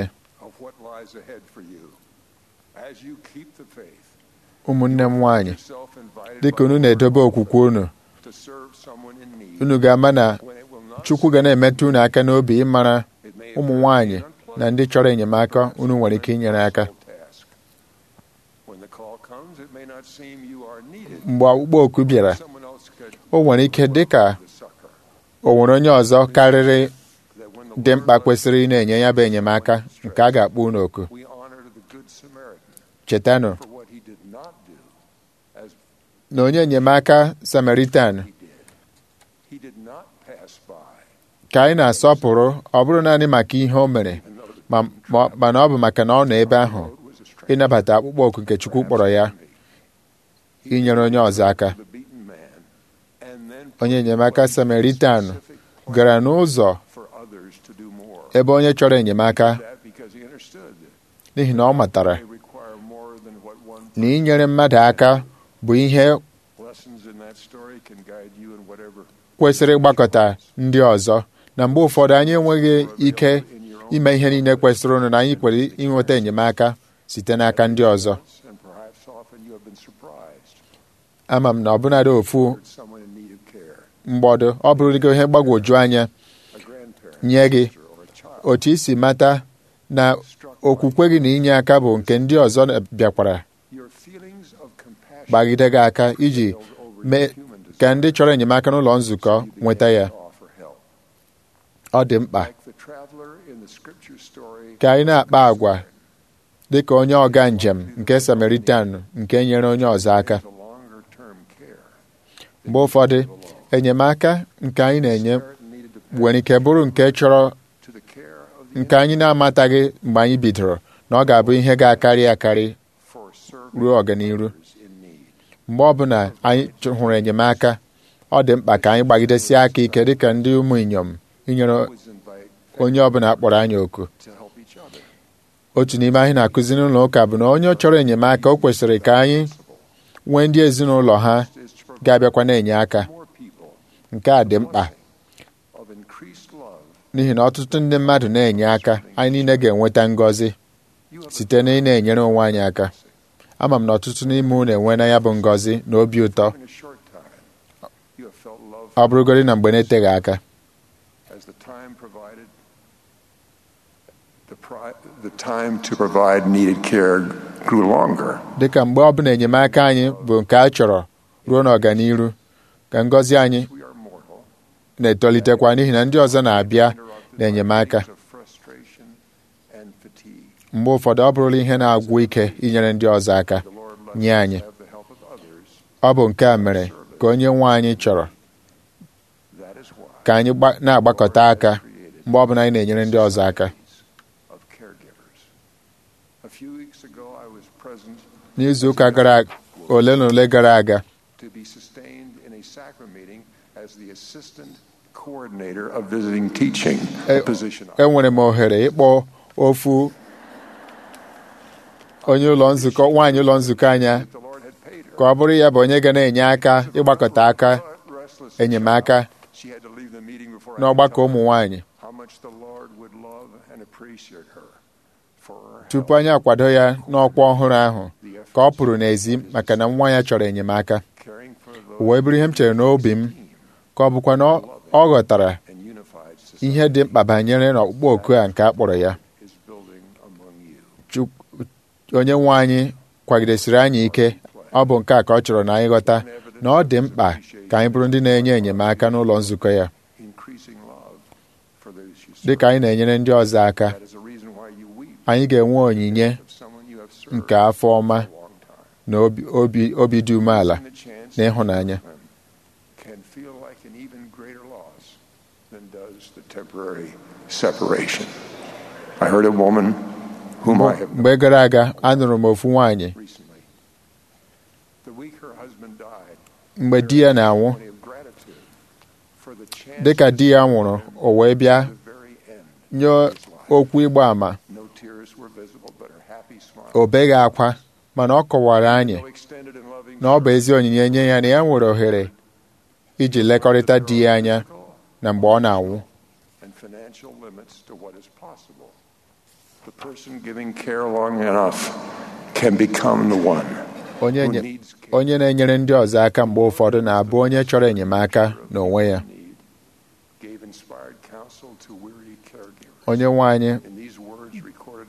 ụmụnne m nwanyị dịka unu na-edobe okwukwe unu unu ga-ama na Chukwu ga na-emetụ unu aka n'obi ịmara ụmụ nwanyị na ndị chọrọ enyemaka unu nwere ike inyere aka Sometimes it may not seem you are needed. mgbe ọkpụkpọ oku bịara Someone else could o nwere ike dị ka the succor. o nwere onye ọzọ karịrị That when the dị Lord mkpa loves kwesịrị ị na-enye ya bụ enyemaka nke a ga-akpọ unu oku we honor the good Samaritan chetanụ for what he did not do as na onye enyemaka samaritan he did. He did not pass by ka anyị na-asọpụrụ ọ bụrụ naanị maka ihe o mere and know that ma ma- mana ọ bụ maka na ọ nọ ebe ahụ the road was a stranger. ịnabata akpụkpọ oku nke Chukwu kpọrọ ya He inyere onye ọzọ aka the beaten man and then onye enyemaka samaritan specific gara n'ụzọ for others to do more. ebe onye chọrọ enyemaka That because he understood that n'ihi na ọ matara they require more than what one na inyere mmadụ aka bụ ihe lessons in that story can guide you in whatever kwesịrị ịgbakọta ndị ọzọ na mgbe ụfọdụ anyị enweghị ike ime ihe niile kwesịrị ụnụ na anyị kwere inweta enyemaka site n'aka ndị ọzọ and perhaps often you have been surprised ama m na ọbụnadị ofu that someone in need of care, mgbọdụ ọ bụrụgo ihe mgbagwoju anya a grandparent, nye gị sister, or a child otu isi mata na struck okwukwe gị na inye aka bụ nke ndị ọzọ bịakwara your feelings of compassion gbagide gị aka iji failed over mee your human ka desire, ndị chọrọ enyemaka n'ụlọ nzukọ you began nweta ya to offer help. ọ dị mkpa Like the traveler in the scripture story, ka anyị na-akpa agwa dị ka onye ọga njem nke samaritan nke nyere onye ọzọ aka is a longer-term care. mgbe ụfọdụ enyemaka nke anyị na-enye Samaritan needed to pass nwere ike bụrụ nke chọrọ to the care of the nke anyị na-amataghị mgbe anyị bidoro na ọ ga-abụ ihe ga-akarị akarị for serving ruo ọganiru others in need. mgbe ọbụla anyị chọ- hụrụ enyemaka ọ dị mkpa ka anyị gbagidesie aka ike dịka ndị ụmụ inyom inyere Always invite onye ọbụla akpọrọ anyị oku to help each other. otu n'ime anyị na-akụzi n'ụlọ ụka bụ na onye chọrọ enyemaka o kwesịrị ka anyị nwee ndị ezinụlọ ha is to provide ga-abịakwa na-enye aka more people nke a dị mkpa of increased love. n'ihi na ọtụtụ ndị mmadụ na-enye aka anyị niile ga-enweta ngọzi You have site na ị na-enyere onwe anyị aka ama m na ọtụtụ n'ime unu enwe na ya bụ ngọzi na obi ụtọ in a short time. You have felt love ọ bụrụgodị na mgbe na-eteghị aka as the time provided. The, pri- the time to provide needed care grew longer. dịka mgbe ọbụla enyemaka anyị bụ nke a chọrọ ruo n'ọganiru ka ngọzi anyị We are mortal. na-etolitekwa n'ihi na ndị ọzọ na-abịa interrupted na-enyemaka by of frustration and fatigue. mgbe ụfọdụ ọ bụrụla ihe na-agwụ ike inyere ndị ọzọ aka The Lord lets nye us anyị have the help of others. ọ bụ nke a mere ka onye nwe anyị chọrọ That is why ka anyị gba- na-agbakọta aka created mgbe ọbụla anyị na-enyere ndị ọzọ aka of caregivers. A few weeks ago, I was present n'izu ụka gara ole na ole gara aga to be sustained in a sacrament meeting as the assistant coordinator of visiting teaching, a Eh, position I enwere m ohere ịkpọ ofu onye ụlọ nzukọ nwaanyị ụlọ nzukọ anya the Lord had paid her. ka ọ bụrụ ya bụ onye ga na-enye aka ịgbakọta aka But restless enyemaka child, she had to leave the meeting before I n'ọgbakọ could tell ụmụ her nwaanyị how much the Lord would love and appreciate her for her tupu help, anyị akwado ya n'ọkwa ọhụrụ ahụ the ka ọ efforts pụrụ n'ezi maka na nwa ya chọrọ enyemaka caring for o those wee bụrụ ihe m chere n'obi m ka ọ bụkwa na ọ- ọ ghọtara and unified ihe society dị mkpa banyere n'ọkpụkpọ oku a nke a kpọrọ ya is building among you. Chuk- onye nwe anyị kwagidesiri anyị ike ọ bụ nke a ka ọ chọrọ na anyị ghọta na ọ dị mkpa ka anyị bụrụ ndị na-enye enyemaka n'ụlọ nzukọ ya Increasing love for those you serve. dịka anyị na-enyere ndị ọzọ aka That is a reason why you weep anyị ga-enwe onyinye of someone you have served nke afọ ọma for a long time. na obi, obi, obi dị umeala And the chance na ịhụnanya to them can feel like an even greater loss than does the temporary separation. I heard a woman whom I have known mgbe gara aga anụrụ m ofu nwaanyị recently. The week her husband died, mgbe di ya na-anwụ testimony of gratitude for the chance dịka di ya nwụrụ o wee bịa to the very end. nye okwu ịgba ama No tears were visible, but her happy smile. o beghị akwa mana ọ kọwara anyị No extended and loving na ọ bụ ezi onyinye nye ya na ya nwere ohere iji lekọrịta di ya anya na mgbe ọ na-anwụ and financial limits to what is possible. The person giving care long enough can become the one onye who nye- needs care. onye na-enyere ndị ọzọ aka mgbe ụfọdụ na-abụ onye chọrọ enyemaka n'onwe ya Need, gave inspired counsel to weary caregivers. onye nwe anyị In these words recorded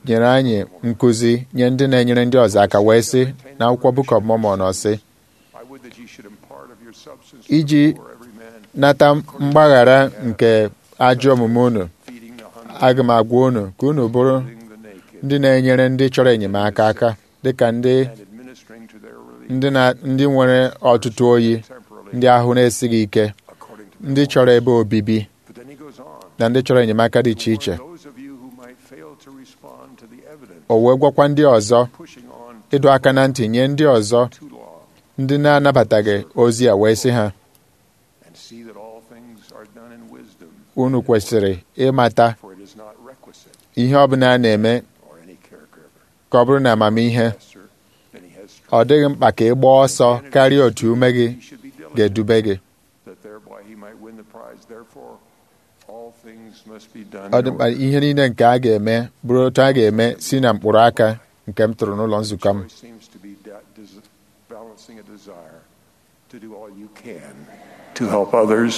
nyere anyị nkụzi nye ndị na-enyere ndị ọzọ aka wee sị na akwụkwọ Book of Mormon ọ sị I would that ye should impart of your substance iji for every man, nata mgbaghara nke ajọ omume unu feeding the hungry, aga m agwa unu ka unu bụrụ clothing the naked, ndị na-enyere ndị chọrọ enyemaka aka dịka ndị and administering to their relief ndị na ndị nwere ọtụtụ oyi temporally, ndị ahụ na-esighị ike according to ndị chọrọ ebe obibi But then he goes on. na ndị chọrọ enyemaka dị iche iche Those of you who might fail to respond to the evidence, o wee gwakwa ndị ọzọ pushing on ịdọ aka na ntị nye ndị ọzọ too long, ndị na-anabataghị ozi a wee sị ha and see that all things are done in wisdom, unu kwesịrị ịmata for it is not requisite, ihe ọbụla a na-eme or any caregiver, ka ọ bụrụ na amamihe lesser than he has ọ strength, dịghị mkpa ka ị gbaa ọsọ karịa otu ume gị he should be diligent, ga-edube gị that thereby he might win the prize. Therefore, all things must be done ọ in dị mkpa order. ihe niile nke a ga-eme bụrụ otu a ga-eme si na mkpụrụ aka nke m tụrụ n'ụlọ nzukọ m Choice seems to be da- des- balancing a desire to do all you can to help others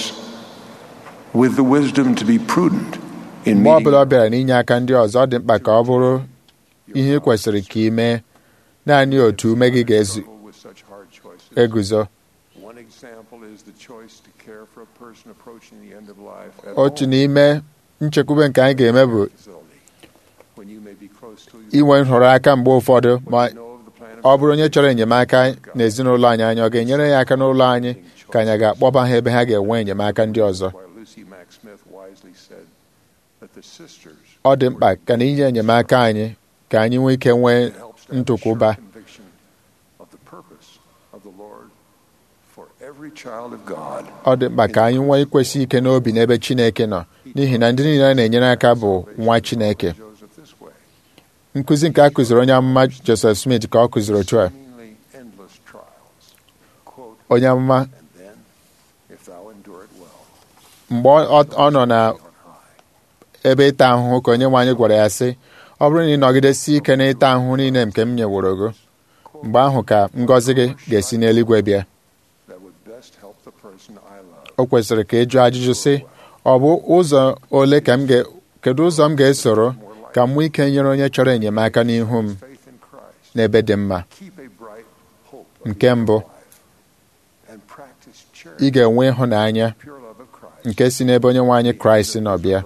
with the wisdom to be prudent in mgbe ọ bụla meeting ọ bịara n'inye aka ndị ọzọ ọ dị mkpa ka ọ bụrụ ihe ị kwesịrị ka ị mee naanị otu ume gị struggle with such hard choices. ga-eguzo One example is the choice to care for a person approaching the end of life at otu home n'ime nchekwube nke anyị ga-eme bụ facility, when you may be close to inwe nhọrọ aka mgbe ụfọdụ ma know of the plan of ọ bụrụ onye chọrọ enyemaka n'ezinụlọ anyị anyị ọ ga-enyere ya aka n'ụlọ anyị ka anyị ga-akpọba ha ebe ha ga-enwe enyemaka ndị ọzọ why Lucy Mack Smith wisely said that the sisters ọ dị mkpa ka na inye enyemaka anyị ka anyị nwee ike nwee helps to have a ntụkwụba sure conviction of the purpose of the Lord for every child of God. ọ dị mkpa ka anyị nwee ikwesị ike n'obi n'ebe Chineke nọ n'ihi na ndị niile a na-enyere aka bụ nwa Chineke Joseph this way. nkụzi nke a kụziri onye amụma Joseph Smith ka ọ kụziri otu a Seemingly endless trials. Quote, onye amụma and then, if thou endure it well, mgbe ọ ọ nọ na on high. ebe ịta ahụhụ ka onye nwe anyị gwara ya sị ọ bụrụ na ị nọgidesi ike na ịta ahụhụ niile nke m nyeworo gị mgbe ahụ ka ngọzi gị ga-esi n'eluigwe bịa That would best help the person I love. o kwesịrị ka ị jụọ ajụjụ sị ọ bụ ụzọ ole ka m ga kedu ụzọ m ga-esoro ka m nwee ike nyere onye chọrọ enyemaka n'ihu m Faith in Christ. n'ebe dị mma Keep a bright hope of Nke eternal mbụ, life. And practice charity, ị ga-enwe ịhụnanya pure love of Christ. nke si n'ebe onye nwe anyị kraịst nọ bịa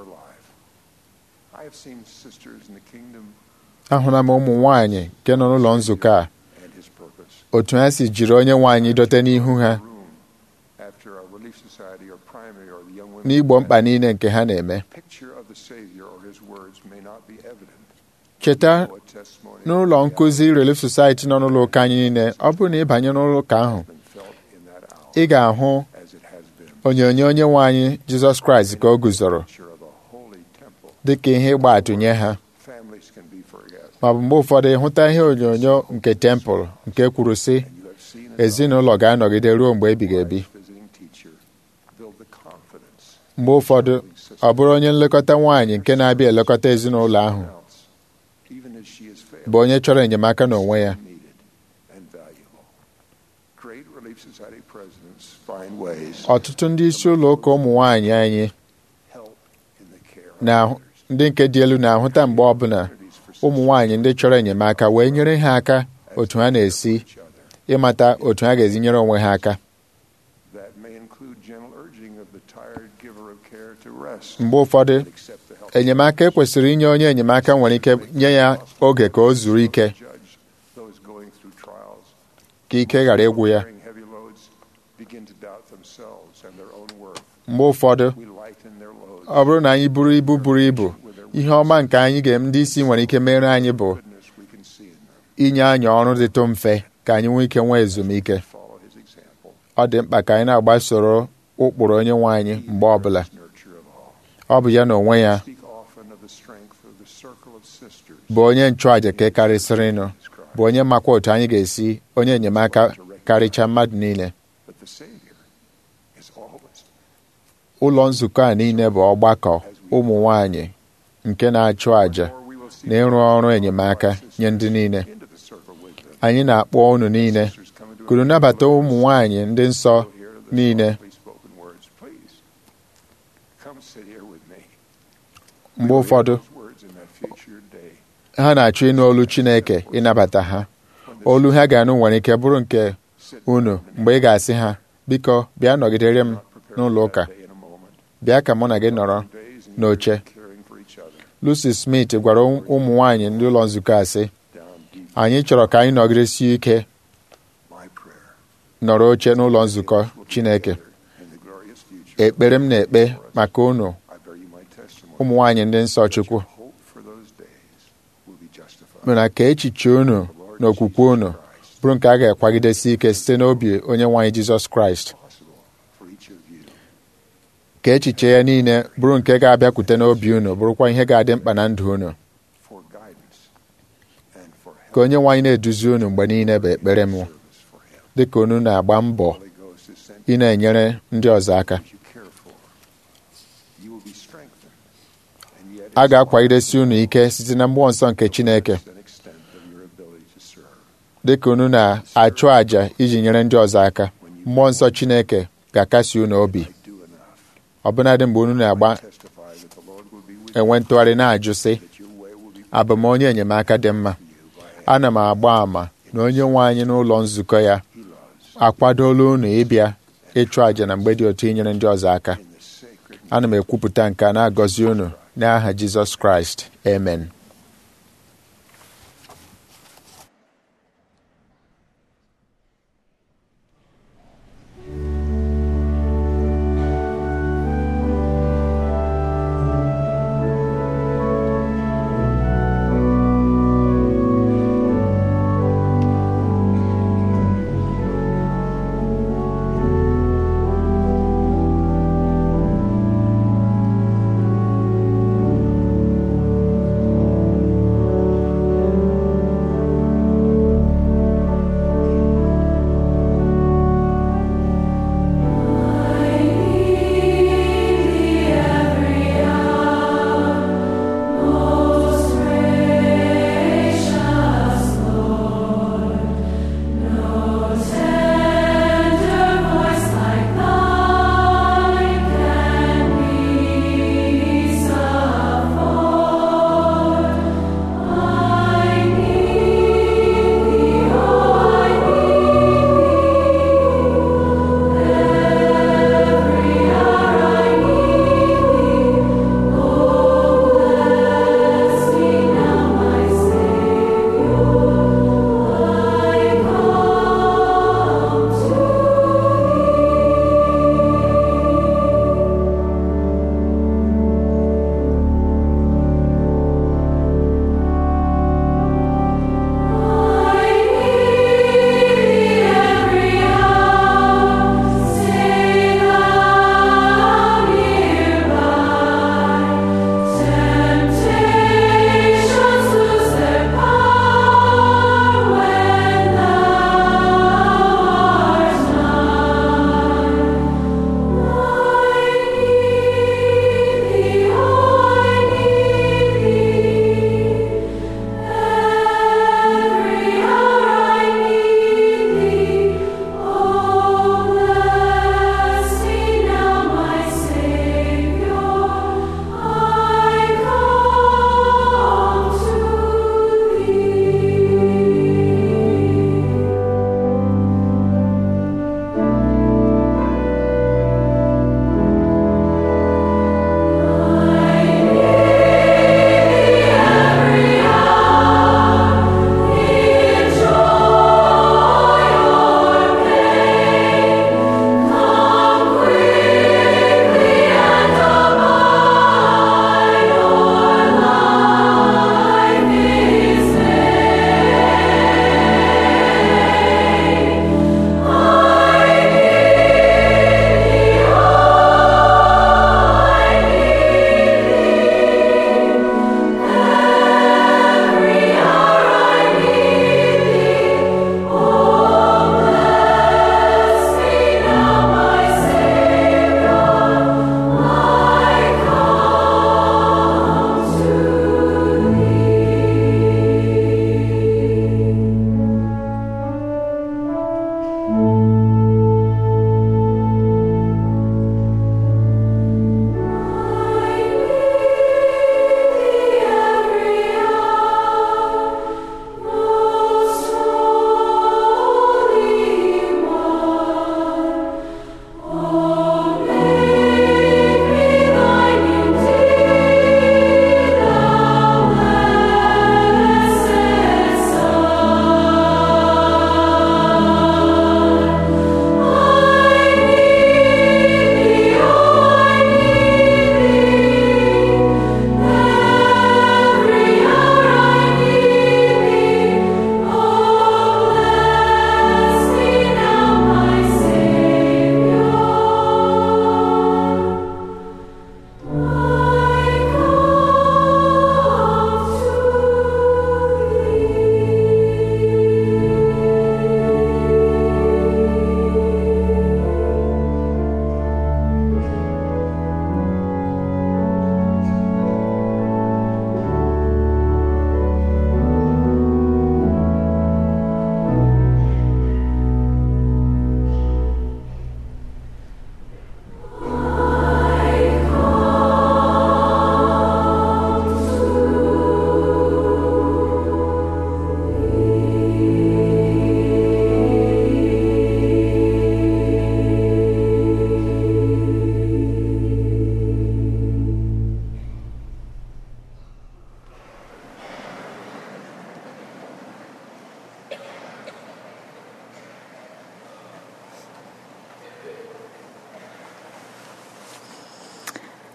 I have seen sisters in the kingdom ahụla m ụmụ nwaanyị nke nọ n'ụlọ nzukọ a and his purpose. otu ha si jiri onye nwe anyị dote n'ihu ha Room after a relief society or primary or the young women. n'igbo mkpa niile nke ha na-eme Picture of the Savior or his words may not be evident. cheta What testimony n'ụlọ nkụzi Relief Society nọ n'ụlọ ụka anyị niile ọ bụrụ na ị banye n'ụlọ ụka ahụ has been felt in that hour ị ga-ahụ as it has been. onyonyo onye nwe anyị Jizọs Kraịst ka o guzoro Picture of a holy temple. dịka ihe ịgba atụ nye ha Families can be forgotten. ma ọ bụ mgbe ụfọdụ ịhụta ihe onyonyo nke tempụl nke kwuru sị And you have seen enough ezinụlọ ga-anọgide ruo mgbe ebighị ebi visiting teacher build the confidence mgbe ụfọdụ ọ bụrụ onye nlekọta nwaanyị nke na-abịa elekọta ezinụlọ ahụ else, even as she has failed. bụ onye chọrọ enyemaka n'onwe ya needed and valuable. Great Relief Society presidents find ways ọtụtụ ndị isi ụlọ ụka ụmụ nwaanyị anyị help in the care of na others. ndị nke dị elu na-ahụta mgbe ọbụla ụmụ nwaanyị ndị chọrọ enyemaka wee nyere ha aka otu ha na-esi each other. ịmata otu ha ga-ezi nyere onwe ha aka That may include gentle urging of the tired giver of care to rest mgbe ụfọdụ and accept the help enyemaka ekwesịrị inye onye enyemaka nwere ike nye ya oge ka o zuru ike judge those going through trials. ka ike ghara ịgwụ ya Carrying heavy loads begin to doubt themselves and their own worth. mgbe ụfọdụ We lighten their loads. ọ bụrụ na anyị buru ibu buru ibu ihe ọma nke anyị ga ndị isi nwere ike mere anyị bụ Goodness we can see in them. inye anyị ọrụ dịtụ mfe ka anyị nwee ike nwee ezumike Follow his example. ọ dị mkpa ka anyị na-agbasoro ụkpụrụ onye nwe anyị mgbe ọbụla Nurture of all. ọ bụ ya na onwe ya Speak often of the strength of the circle of sisters. bụ onye nchụàja ka karịsịrịnụ bụ onye makwa otu anyị ga-esi onye enyemaka karịcha mmadụ niile But the Savior is always ụlọ nzukọ a niile bụ ọgbakọ ụmụ nwanyị nke na-achụ àjà Or we will see na ịrụ ọrụ enyemaka nye ndị niile into the circle with them. anyị na-akpọ unu niile Sisters come into kunu nabata ụmụ nwanyị ndị nsọ Hear the niile softly spoken words. Please come sit here with me. mgbe ụfọdụ Those words in that future day ha na-achọ ịnụ olu Chineke ịnabata ha olu ha ga-anụ nwere ike bụrụ nke unu mgbe ị ga-asị ha biko bịa nọgidere m n'ụlọ ụka bịa ka mụ na gị nọrọ n'oche Lucy Smith gwara ụmụ nwaanyị ndị ụlọ nzukọ a sị anyị chọrọ ka anyị nọgidesie ike nọrọ oche n'ụlọ nzukọ Chineke ekpere m na-ekpe maka unu ụmụ nwaanyị ndị nsọ Chukwu mana ka echiche unu na okwukwe unu bụrụ nke a ga-akwagidesi ike site n'obi onye nwaanyị Jizọs Kraịst ka echiche ya niile bụrụ nke ga-abịakwute n'obi unu bụrụkwa ihe ga-adị mkpa na ndụ unu ka onye nwaanyị na-eduzi unu mgbe niile bụ ekpere m dị ka unu na-agba mbọ ị na-enyere ndị ọzọ aka a ga-akwagidesi unu ike site na mmụọ nsọ nke Chineke dị ka unu na-achụ àjà iji nyere ndị ọzọ aka mmụọ nsọ Chineke ga-akasi unu obi ọbụnadị mgbe unu na-agba enwe ntụgharị na-ajụ sị abụ m onye enyemaka dị mma ana m agba àmà na onye nwe anyị n'ụlọ nzukọ ya akwadola unu ịbịa ịchụ àjà na mgbe dị otu inyere ndị ọzọ aka ana m ekwupụta nke a na-agọzi unu n'aha Jizọs Kraịst amen Thank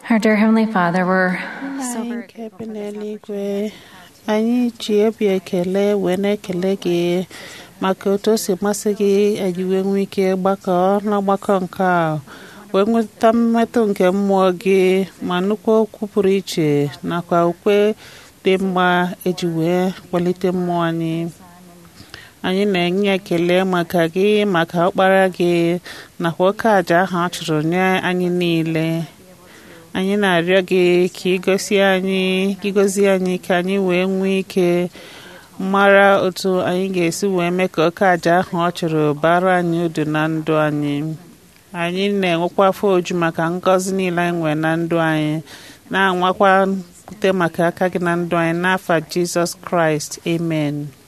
Our dear Heavenly Father, we're so anyị very nke bi n'eluigwe anyị ji obi ekele wee na-ekele gị maka otu o si masị gị anyị wee nwee ike gbakọ n'ọgbakọ nke a wee nweta mmetụ nke mmụọ gị ma nnukwu okwu pụrụ iche nakwa ukwe dị mma eji wee kwalite mmụọ anyị anyị na-enye ekele maka gị maka ọkpara gị nakwa oke aja ahụ a chụrụ nye anyị niile anyị na-arịọ gị ka ịgosi anyị ka ịgozi anyị ka anyị wee nwee ike mara otu anyị ga-esi wee mee ka oke aja ahụ ọ chụrụ bara anyị udu na ndụ anyị anyị na-enwekwa afọ oju maka ngọzi niile anyị nwere na ndụ anyị na-anwakwa ute maka aka gị na ndụ anyị n'afa Jizọs Kraịst amen